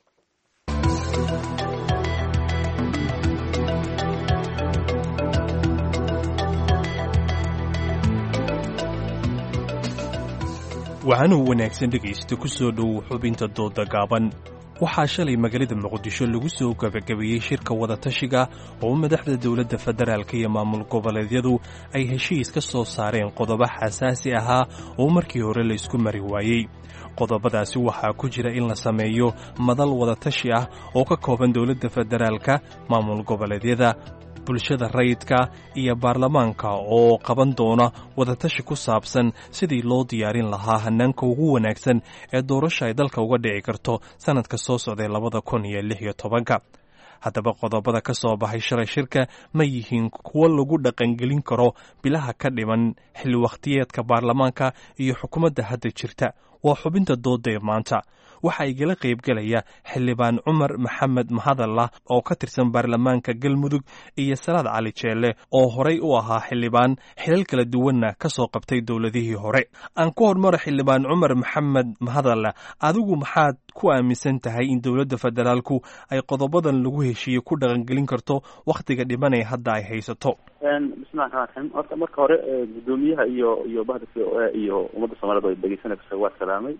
R: waxaana wanaagsan dhegaysta ku soo dhow xubinta dooda gaaban waxaa shalay magaalada muqdisho lagu soo gabagabeeyey shirka wadatashiga oo madaxda dowladda federaalk iyo maamul goboleedyadu ay heshiis ka soo saareen qodobo xasaasi ahaa oo markii hore la isku mari waayey qodobadaasi waxaa ku jira in la sameeyo madal wadatashi ah oo ka kooban dowladda federaalka maamul goboleedyada bulshada rayidka iyo baarlamaanka oo qaban doona wadatashi ku saabsan sidii loo diyaarin lahaa hanaanka ugu wanaagsan ee doorasha ay dalka uga dhici karto sannadka soo socday labada kun iyo lix iyo tobanka haddaba qodobada ka soo baxay shalay shirka ma yihiin kuwo lagu dhaqangelin karo bilaha ka dhiman xilli wakhtiyeedka baarlamaanka iyo xukuumadda hadda jirta waa xubinta dooda ee maanta waxaa igala qaybgelaya xildhibaan cumar maxamed mahadallah oo ka tirsan baarlamaanka galmudug iyo salaad cali jeelle oo horey u ahaa xildhibaan xilal kala duwanna ka soo qabtay dowladihii hore aan ku hormaro xildhibaan cumar maxamed mahadallah adigu maxaad ku aaminsan tahay in dowladda federaalku ay qodobadan lagu heshiiyey ku dhaqangelin karto wakhtiga dhiman ee hadda ay haysato
S: bismillahi raxmaan raxiim horta marka hore gudoomiyaha iyo iyo bahda c o a iyo ummadda soomaaliyed oo dhegeysanaysa waa salaamay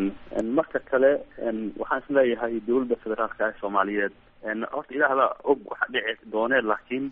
S: marka kale waxaan is leeyahay dowladda federaalka ee soomaaliyeed horta ilaahda og waxa dhici doone laakiin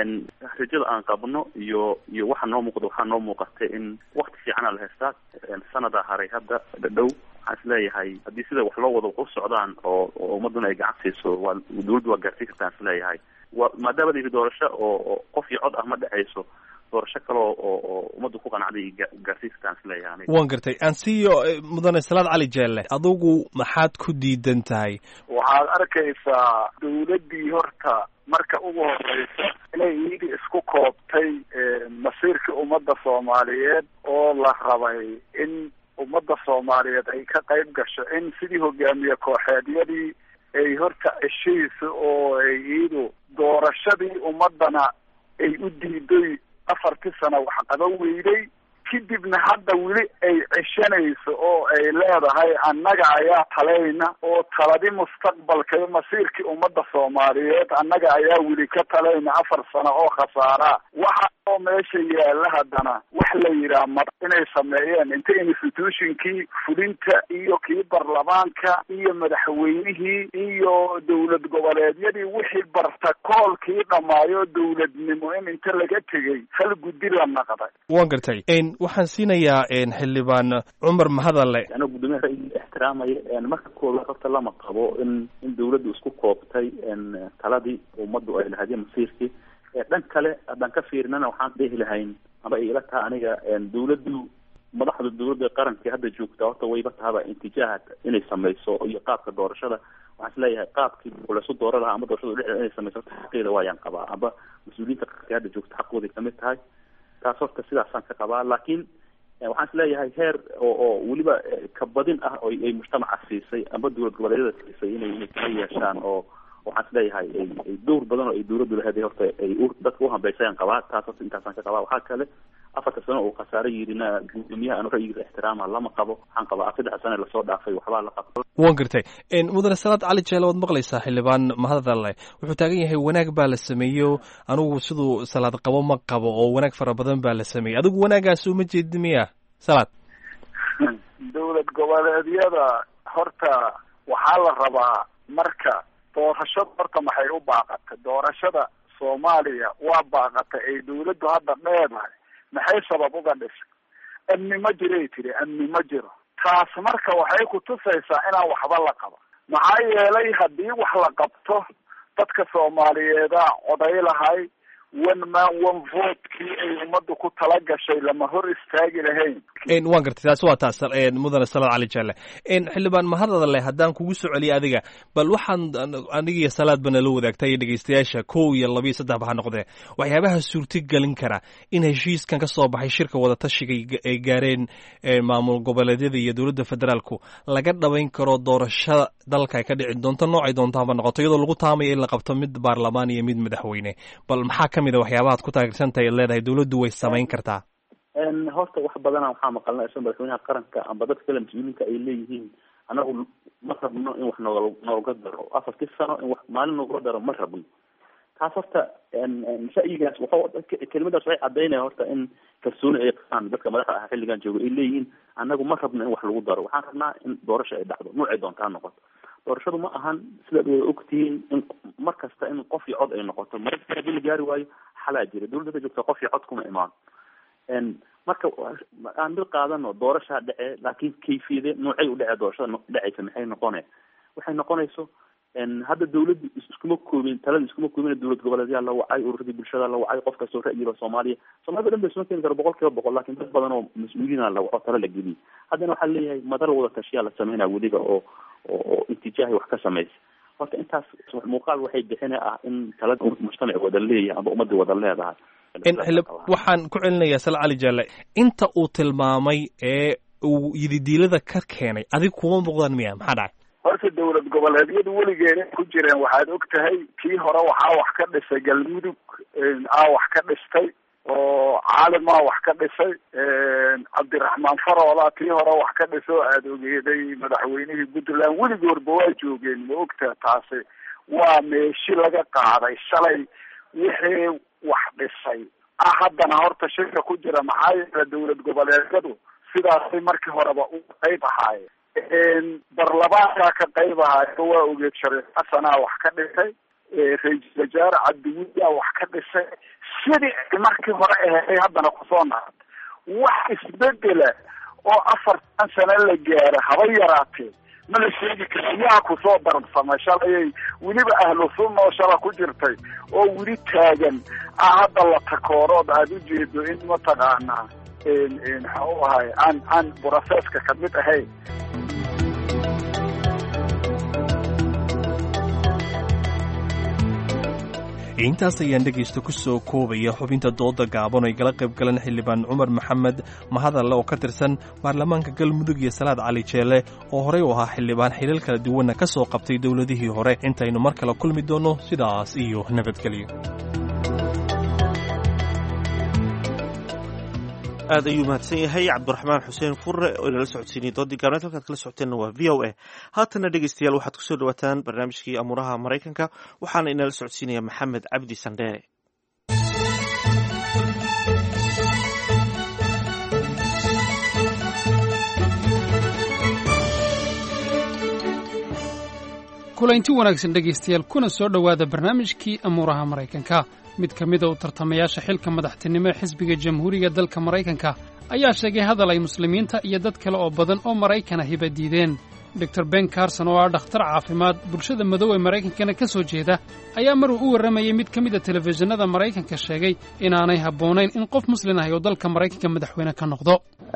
S: rajada aan qabno iyo iyo waxa noo muuqda waxaa noo muuqatay in wakti fiicana la haystaa sanada haray hadda dhadhow waxaan is leeyahay haddii sida wax loo wado u socdaan oo oo ummaduna ay gacan siiso waa dowladdu waa gaarsiin kartaan is leeyahay wa maadaama la doorasho oo oo qof iyo cod ah ma dhexayso doorasho kale oo oo ummaddu ku qanacday gaarsiin kartaan is leeyahay
R: waan gartay ansiyo mudane salaad cali jeelle adigu maxaad ku diidan tahay
T: waxaad arkaysaa dowladdii horta marka ugu horeysa inay iyadii isku koobtay masiirkii ummadda soomaaliyeed oo la rabay in ummadda soomaaliyeed ay ka qayb gasho in sidii hogaamiye kooxeedyadii ay horta ceshayso oo ay iyadu doorashadii ummadana ay u diiday afartii sano wax qaban weyday kadibna hadda weli ay ceshanayso oo ay leedahay annaga ayaa talayna oo taladi mustaqbalka iyo masiirkii ummadda soomaaliyeed annaga ayaa weli ka talayna afar sano oo khasaaraa waxa oo meesha yaalla haddana wax la yidhaha mar inay sameeyeen inta institutionkii fulinta iyo kii baarlamaanka iyo madaxweynihii iyo dowlad goboleedyadii wixii bartakoolkii dhammaayo dowladnimo in inta laga tegey hal guddi la naqday
R: waan gartay waxaan siinayaa xildhibaan cumar mahadalle
S: anoo guddoomiyaha ra'yiga ixtiraamaya marka koowaad horta lama qabo in in dawladdu isku koobtay taladii ummaddu ay lahayd masiirkii dhan kale haddaan ka fiirinana waxaan dhehi lahayn ama ay ila taha aniga dawladdu madaxda dawladda qarankii hadda joogta horta wayba tahaba intijaaha inay sameyso iyo qaabka doorashada waxaan isleeyahay qaabkii laysu doora lahaa ama doorashada dhexdeeda inay sameyso horta xaqeeda waayaan qabaa amba mas-uuliyiinta qaranka hadda joogta xaqooday kamid tahay taas horta sidaasaan ka qabaa laakiin waxaan isleeyahay heer oo oo weliba kabadin ah oo ay mujtamaca siisay amba dowlad goboleedyada siisay inay inay kala yeeshaan oo waxaan isleeyahay ay dowr badan oo ay dawladdu lahayd horta ay dadka uhambeysayaan qabaa taas horta intaasaan ka qabaa waxaa kale afarta sano uu khasaare yidhina guddoomiyaha anu ra'yigiisa ixtiraama lama qabo waxaan qabaa saddex sane lasoo dhaafay waxbaa la qabto
R: waan gartay mudane salaad cali jeele waad maqlaysaa xildhibaan mahadalle wuxuu taagan yahay wanaag baa la sameeyo anigu siduu salaad qabo ma qabo oo wanaag fara badan baa la sameeyey adigu wanaagaas uma jeedi miya salaad
T: dowlad goboleedyada horta waxaa la rabaa marka doorashada horta maxay u baaqatay doorashada soomaaliya waa baaqatay ay dawladdu hadda dheedahay maxay sabab uga dhisay amni ma jiray tiri amni ma jiro taas marka waxay kutusaysaa inaan waxba la qaba maxaa yeelay haddii wax la qabto dadka soomaaliyeeda coday lahay one man one votekii ay ummaddu ku tala gashay lama hor istaagi lahayn
R: waan gartay taasi waa taas mudane salaad cali jaale xildhibaan mahadale haddaan kugu soo celiya adiga bal waxaan anigiyo salaad bana la wadaagta iyo dhegeystayaasha kow iyo laba iyo saddex ba ha noqdee waxyaabaha suurtagelin kara in heshiiskan ka soo baxay shirka wadatashiga ay gaareen maamul goboleedyada iyo dowladda federaalku laga dhabayn karo doorashada dalka ay ka dhici doonto noocay doontaanba noqoto iyadoo lagu taamayo in la qabto mid baarlamaan iyo mid madaxweyne bal maxaa ka mid a waxyaabaha ad ku taageersantahay ad leedahay dawladdu way samayn kartaa
S: horta wax badana waxaa maqalna isla madaxweynaha qaranka amba dadka kale mas-uuliinka ay leeyihiin anagu ma rabno in wax nool nooga daro afartii sano in wax maalin nooga daro ma rabno taas horta ra'yigaas wuxuu kelimadaas waxay cadaynaya horta in kalsooni ay qabaan dadka madaxda ah xilligan jooga ay leeyihiin anagu ma rabno in wax lagu daro waxaan rabnaa in doorasho ay dhacdo noocay doonta ha noqoto doorashadu ma ahan sidaad wada ogtihiin in mar kasta in qof iyo cod ay noqoto marka hadii la gaari waayo xalaa jira dawladda ka joogta qof iyo cod kuma imaan marka aan mid qaadano doorashaa dhece laakiin kayfiyade noocay u dhece doorashada dhecaysa maxay noqone waxay noqonayso hadda dawladdu iskuma koobin talada iskuma koobin dowlad goboleedyaa la wacay ururadii bulshada la wacay qof kastoo ra'yiba soomaaliya soomaalida dhan ba isma keeni karo boqol kiiba boqol lakin dad badan oo mas-uuliina la waco talo la geliyay haddana waxaa leeyahay madar wada tashiyaa la sameynaya weliba oo oo intijaahay wax ka samaysa horta intaas muuqaal waxay bixina ah in talada mujtamac wada leeyahay amba ummadii wada leedahay
R: waxaan ku celinayaa sal cali jaale inta uu tilmaamay ee uu yididiilada ka keenay adig kuma muuqdaan miya maxaa dhacay
T: horta dowlad goboleedyadu weligeena ku jireen waxaad og tahay kii hore waxaa wax ka dhisay galmudug aa wax ka dhistay oo caalimaa wax ka dhisay cabdiraxmaan faroola tii hore wax ka dhisay oo aada ogeeday madaxweynihii puntland weligoorba waa joogeen ma ogtaha taasi waa meeshi laga qaaday shalay wixii wax dhisay ah haddana horta shirka ku jira maxaa yeele dowlad goboleedyadu sidaasay markii horeba u qayb ahaayeen barlamaankaa ka qayb ahaayo waa ogeed shariif xasanaa wax ka dhisay ra-iisul wasaare cabdiwuyaa wax ka dhisay sidii ay markii hore aheeday haddana kusoo naad wax isbedela oo afartan sano la gaaro haba yaraatee ma la sheegi kara yaa kusoo darabsamay shalayay weliba ahlu sunna oo shala ku jirtay oo weli taagan ah hadda la takoorood aada ujeedo in mataqaanaa maxaa u ahay aan aan broseska kamid ahayn
R: intaas ayaan dhegaysta ku soo koobaya xubinta dooda gaaban ay gala qayb galan xildhibaan cumar maxamed mahadalle oo ka tirsan baarlamaanka galmudug iyo salaad cali jeele oo horey u ahaa xildhibaan xilal kala duwanna ka soo qabtay dowladihii hore intaynu mar kale kulmi doonno sidaas iyo nabadgelyo
A: aad ayuu mahadsan yahay cabdiraxmaan xuseen furre oo inala socodsiinayay doodii gaabneed halkaad kala socoteenna waa v o a haatana dhegeystayaal waxaad kusoo dhawaataan barnaamijkii amuuraha maraykanka waxaana inala socodsiinaya maxamed cabdi sandheere
U: kulanti wanaagsan dhegaystayaal kuna soo dhowaada barnaamijkii amuuraha maraykanka mid ka mida u tartamayaasha xilka madaxtinimo ee xisbiga jamhuuriga dalka maraykanka ayaa sheegay hadal ay muslimiinta iyo dad kale oo badan oo maraykana hiba diideen dor ben carson oo ah dhakhtar caafimaad bulshada madow ee maraykankana ka soo jeeda ayaa maruu u warramayey mid ka mid a telefishinada maraykanka sheegay inaanay habboonayn in qof muslin ahi oo dalka maraykanka madaxweyne ka noqdo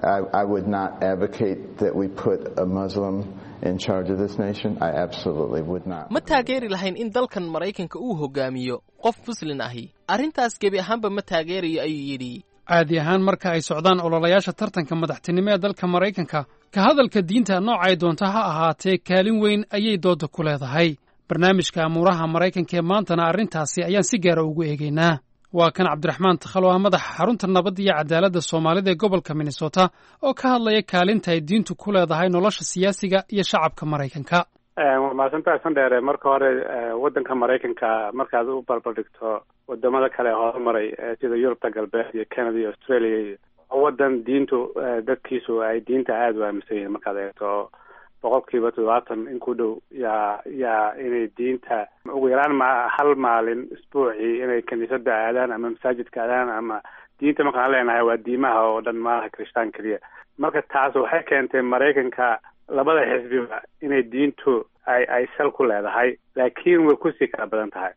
D: ma taageeri lahayn in dalkan maraykanka uu hoggaamiyo qof muslin ahi arrintaas gebi ahaanba ma taageerayo ayuu yidhi
U: caadi ahaan marka ay socdaan ololayaasha tartanka madaxtinimo ee dalka maraykanka ka hadalka diinta noocay doonta ha ahaatee kaalin weyn ayay doodda ku leedahay barnaamijka amuuraha maraykanka ee maantana arrintaasi ayaan si gaara ugu eegaynaa waa kan cabdiraxmaan takhalo ah madaxa xarunta nabadda iyo cadaaladda soomaalida ee gobolka minnesota oo ka hadlaya kaalinta ay diintu ku leedahay nolosha siyaasiga iyo shacabka maraykanka
O: waa mahadsantahay sandheere marka hore waddanka maraykanka markaad u barbardhigto wadamada kale ee horumaray sida yurubta galbeed iyo canada iyo australia iyo waddan diintu dadkiisu ay diinta aada u aaminsan yihiin markaad eegto boqol kiiba toddobaatan in ku dhow yaa yaa inay diinta ugu yaraan ma hal maalin isbuucii inay kiniisada aadaan ama masaajidka aadaan ama diinta markaan leenahay waa diimaha oo dhan maaha kristaan keliya marka taas waxay keentay maraykanka labada xisbiba inay diintu ay ay sal ku leedahay laakiin way kusii kala badan tahay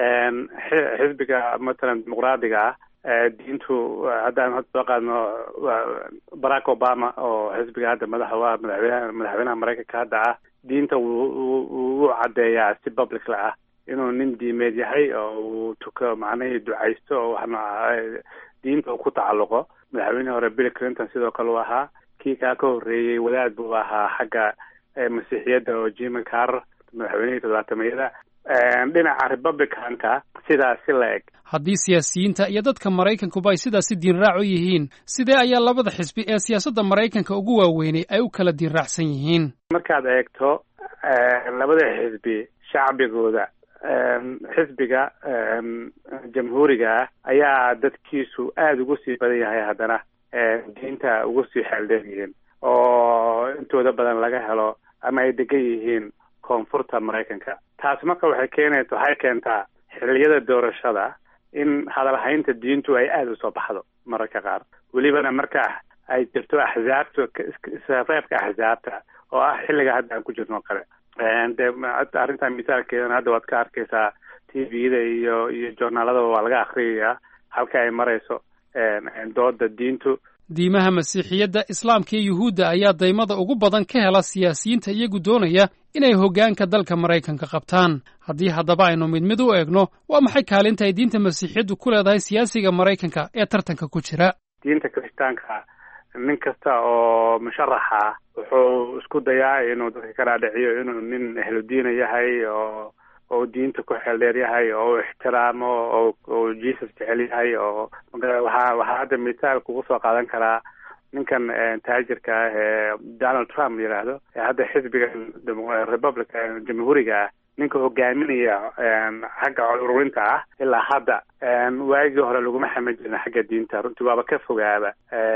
O: xisbiga matalan dimuqraadiga ah diintu haddaan hadda soo qaadno barack obama oo xisbiga hadda madaxa u ah madaxweynaha madaxweynaha maraykanka hadda ah diinta wuu caddeeyaa si publicla ah inuu nin diimeed yahay oo uu tuko macnihii ducaysto oo wax nooca diinta uu ku tacalluqo madaxweynihii hore bill clinton sidoo kale uu ahaa kii kaa ka horreeyey wadaad buu ahaa xagga masiixiyadda oo jimmy carr madaxweynihii toddobaatameyada dhinaca republicanka sidaas si la eg
U: haddii siyaasiyiinta iyo dadka maraykankuba ay sidaasi diinraac u yihiin sidee ayaa labada xisbi ee siyaasadda maraykanka ugu waaweynay ay u kala diinraacsan yihiin
O: markaad eegto labada xisbi shacbigooda xisbiga jamhuuriga ah ayaa dadkiisu aada ugu sii badan yahay haddana diinta ugu sii xeeldheer yihiin oo intooda badan laga helo ama ay degan yihiin koonfurta maraykanka taas marka waxay keenay waxay keentaa xilliyada doorashada in hadalhaynta diintu ay aada usoo baxdo mararka qaar welibana marka ay jirto axzaabta isreebka axzaabta oo ah xilliga hadda aan ku jirno kale de arrintaa misaalkeedana hadda waad ka arkaysaa t v-da iyo iyo joornaaladaba waa laga akriyayaa halka ay marayso dooda diintu
U: diimaha masiixiyadda islaamka iyo yuhuudda ayaa daymada ugu badan ka hela siyaasiyiinta iyagu doonaya inay hoggaanka dalka maraykanka qabtaan haddii haddaba aynu mid mid u eegno waa maxay kaalinta ay diinta masiixiyaddu ku leedahay siyaasiga maraykanka ee tartanka ku jira
O: diinta kiristaanka nin kasta oo musharaxa ah wuxuu isku dayaa inuu dadka ka dhaadhiciyo inuu nin ehludiina yahay oo oo diinta ku xeeldheer yahay oo ixtiraamo oo oo jesus jecel yahay oo waxaa waxaa hadda mithaal kugu soo qaadan karaa ninkan taajirka ah ee donald trump yidhaahdo ee hadda xisbiga republic jamhuuriga ah ninka hogaaminaya xagga cod ururinta ah ilaa hadda waagii hore laguma xaman jirin xagga diinta runtii waaba ka fogaaba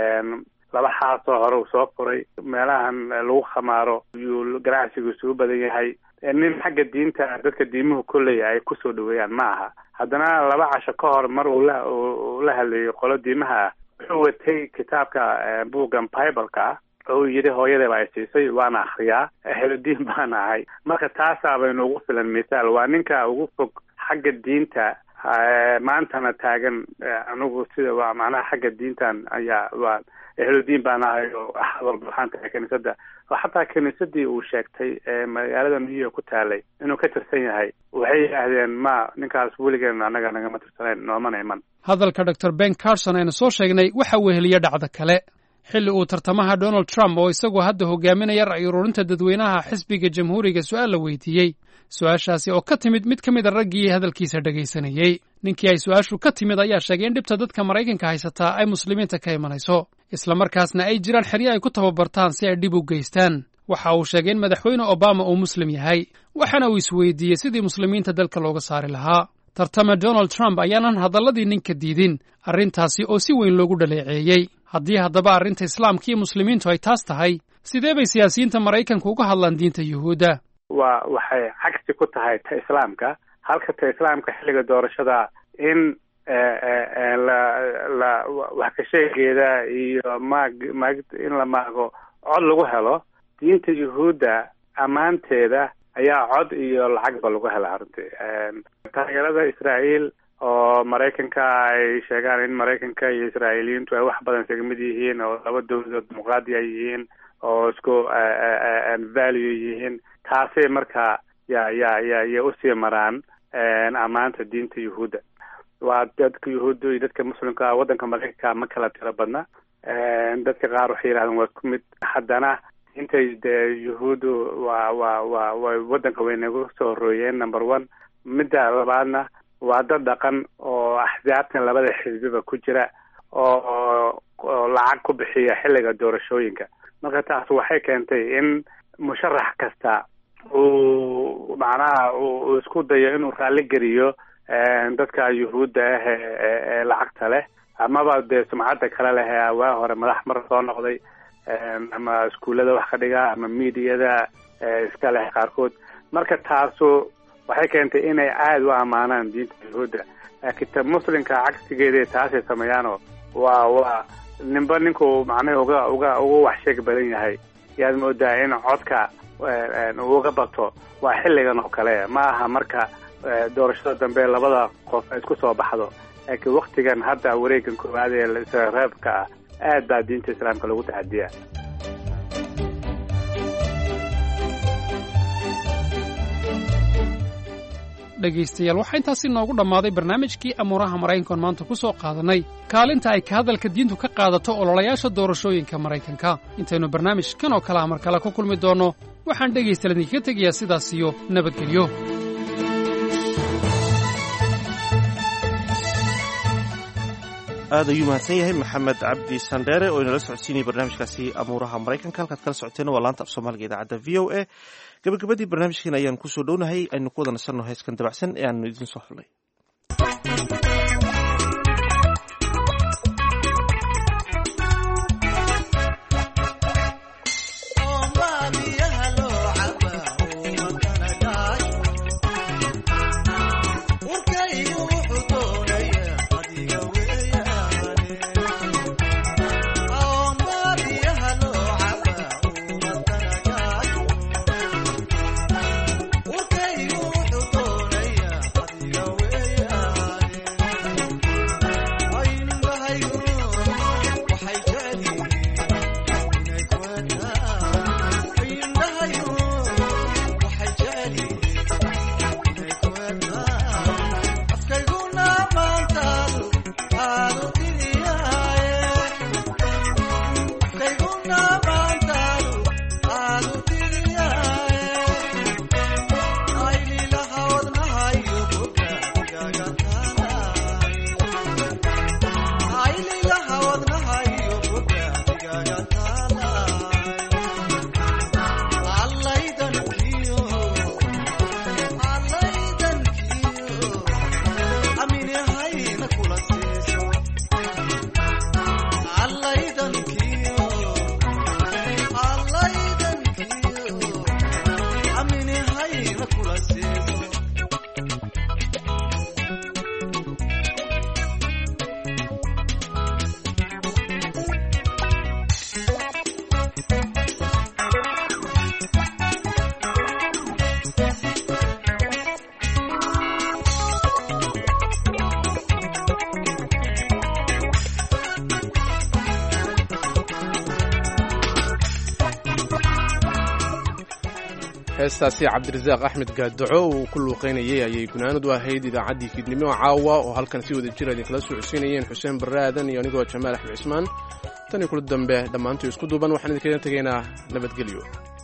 O: laba xaasoo hore uu soo furay meelahan lagu khamaaro yuu ganacsigiisu u badan yahay nin xagga diinta dadka diimuhu kolley ay kusoo dhaweeyaan ma aha haddana laba casho ka hor mar uu la uu la hadlayay qolo diimaha ah wuxuu watay kitaabka buuggan bibleka ah oo uu yidhi hooyadaba ay siisay waana akriyaa ehludiin baana ahay marka taasaaba inuugu filan mithaal waa ninka ugu fog xagga diinta maantana taagan anigu sida waa macnaha xagga diintan ayaa waa ehludiin baan ahay oo axad walba waxaan tahay kiniisadda oo xataa kiniisadii uu sheegtay ee magaalada new york ku taalay inuu ka tirsan yahay waxay yidhaahdeen ma ninkaas weligeen annaga nagama tirsanayn noomana iman
U: hadalka dor ben carson aynu soo sheegnay waxa weheliya dhacda kale xilli uu tartamaha donald trump oo isagoo hadda hogaaminaya ra'yi ururinta dadweynaha xisbiga jamhuuriga su'aal la weydiiyey su-aashaasi oo ka timid mid ka mid a raggii hadalkiisa dhegaysanayey ninkii ay su-aashu ka timid ayaa sheegay in dhibta dadka maraykanka haysataa ay muslimiinta ka imanayso islamarkaasna ay jiraan xeryo ay ku tababartaan si ay dhib u geystaan waxa uu sheegay in madaxweyne obama uu muslim yahay waxaana uu isweydiiyey sidii muslimiinta dalka looga saari lahaa tartame donald trump ayaanan hadalladii ninka diidin arrintaasi oo si weyn loogu dhaleeceeyey haddii haddaba arrinta islaamka iyo muslimiintu ay taas tahay sidee bay siyaasiyiinta maraykanka uga hadlaan diinta yuhuudda
E: waa waxay cagsi ku tahay ta islaamka halka ta islaamka xilliga doorashada in la la wax ka sheegeeda iyo maag maag in la maago cod lagu helo diinta yuhuudda ammaanteeda ayaa cod iyo lacagba lagu hela runtii taageerada israa'iil oo maraykanka ay sheegaan in maraykanka iyo israa'iiliyiintu ay wax badan isaga mid yihiin oo laba dowladood dimuqraadi ay yihiin oo isku value yihiin taasay marka ya ya ya ya usii maraan ammaanta diinta yuhuudda waa dadka yuhuudda iyo dadka muslimka waddanka maraykanka ma kala tiro badna dadka qaar waxay yidhahdeen waa ku mid haddana intay dee yuhuuddu waa waa waa way waddanka way nagu soo horooyeen number one midda labaadna waa dad dhaqan oo axsaabtan labada xisbiba ku jira oo oo lacag ku bixiya xilliga doorashooyinka marka taas waxay keentay in musharax kasta uu macnaha uu isku dayo inuu raalli geliyo dadka yuhuudda ah ee lacagta leh amaba dee sumcadda kale leh ee waa hore madax mar soo noqday ama iskuullada wax ka dhiga ama miidiyada iska leh qaarkood marka taasu waxay keentay inay aada u ammaanaan diinta yuhuudda laakiin ta muslimka cagsigeeda taasay sameeyaanoo waa waa ninba ninkuu macnaha uga uga uga wax sheeg badan yahay yaad moodaa in codka uga bato waa xilligan oo kale ma aha marka doorashada dambe labada qof ay isku soo baxdo laakiin waktigan hadda wareegan koowaad ee israreebka ah aad baa diinta islaamka lagu taxadiyaa
U: dhegaystayaal waxaa intaasi noogu dhammaaday barnaamijkii amuuraha maraykankoon maanta ku soo qaadannay kaalinta ay ka hadalka diintu ka qaadato ololayaasha doorashooyinka maraykanka intaynu barnaamij kan oo kale ah mar kale ku kulmi doonno waxaan dhegaystayaal idinkaga tegayaa sidaas iyo nabadgelyo
A: aad ayuu mahadsan yahay maxamed cabdi sandheere oo inala socodsiinaya barnaamijkaasi amuuraha maraykanka halkaad kala socoteen waa laanta af soomaaliga idaacadda v o a gabagabadii barnaamijkeena ayaan kusoo dhownahay aynu ku wada nasanno heeskan dabacsan ee aanu idiin soo xulnay
B: heestaasi cabdirasaaq axmed gaadaco uu ku luuqaynayay ayay gunaanadu ahayd idaacaddii fiidnimo caawa oo halkan si wada jira idinkala socodsiinayeen xuseen barre aadan iyo anigoo jamaal axmed cismaan tan iyo kula dambe dhammaantii isku duuban waxaan idinkaga tegaynaa nabadgelyo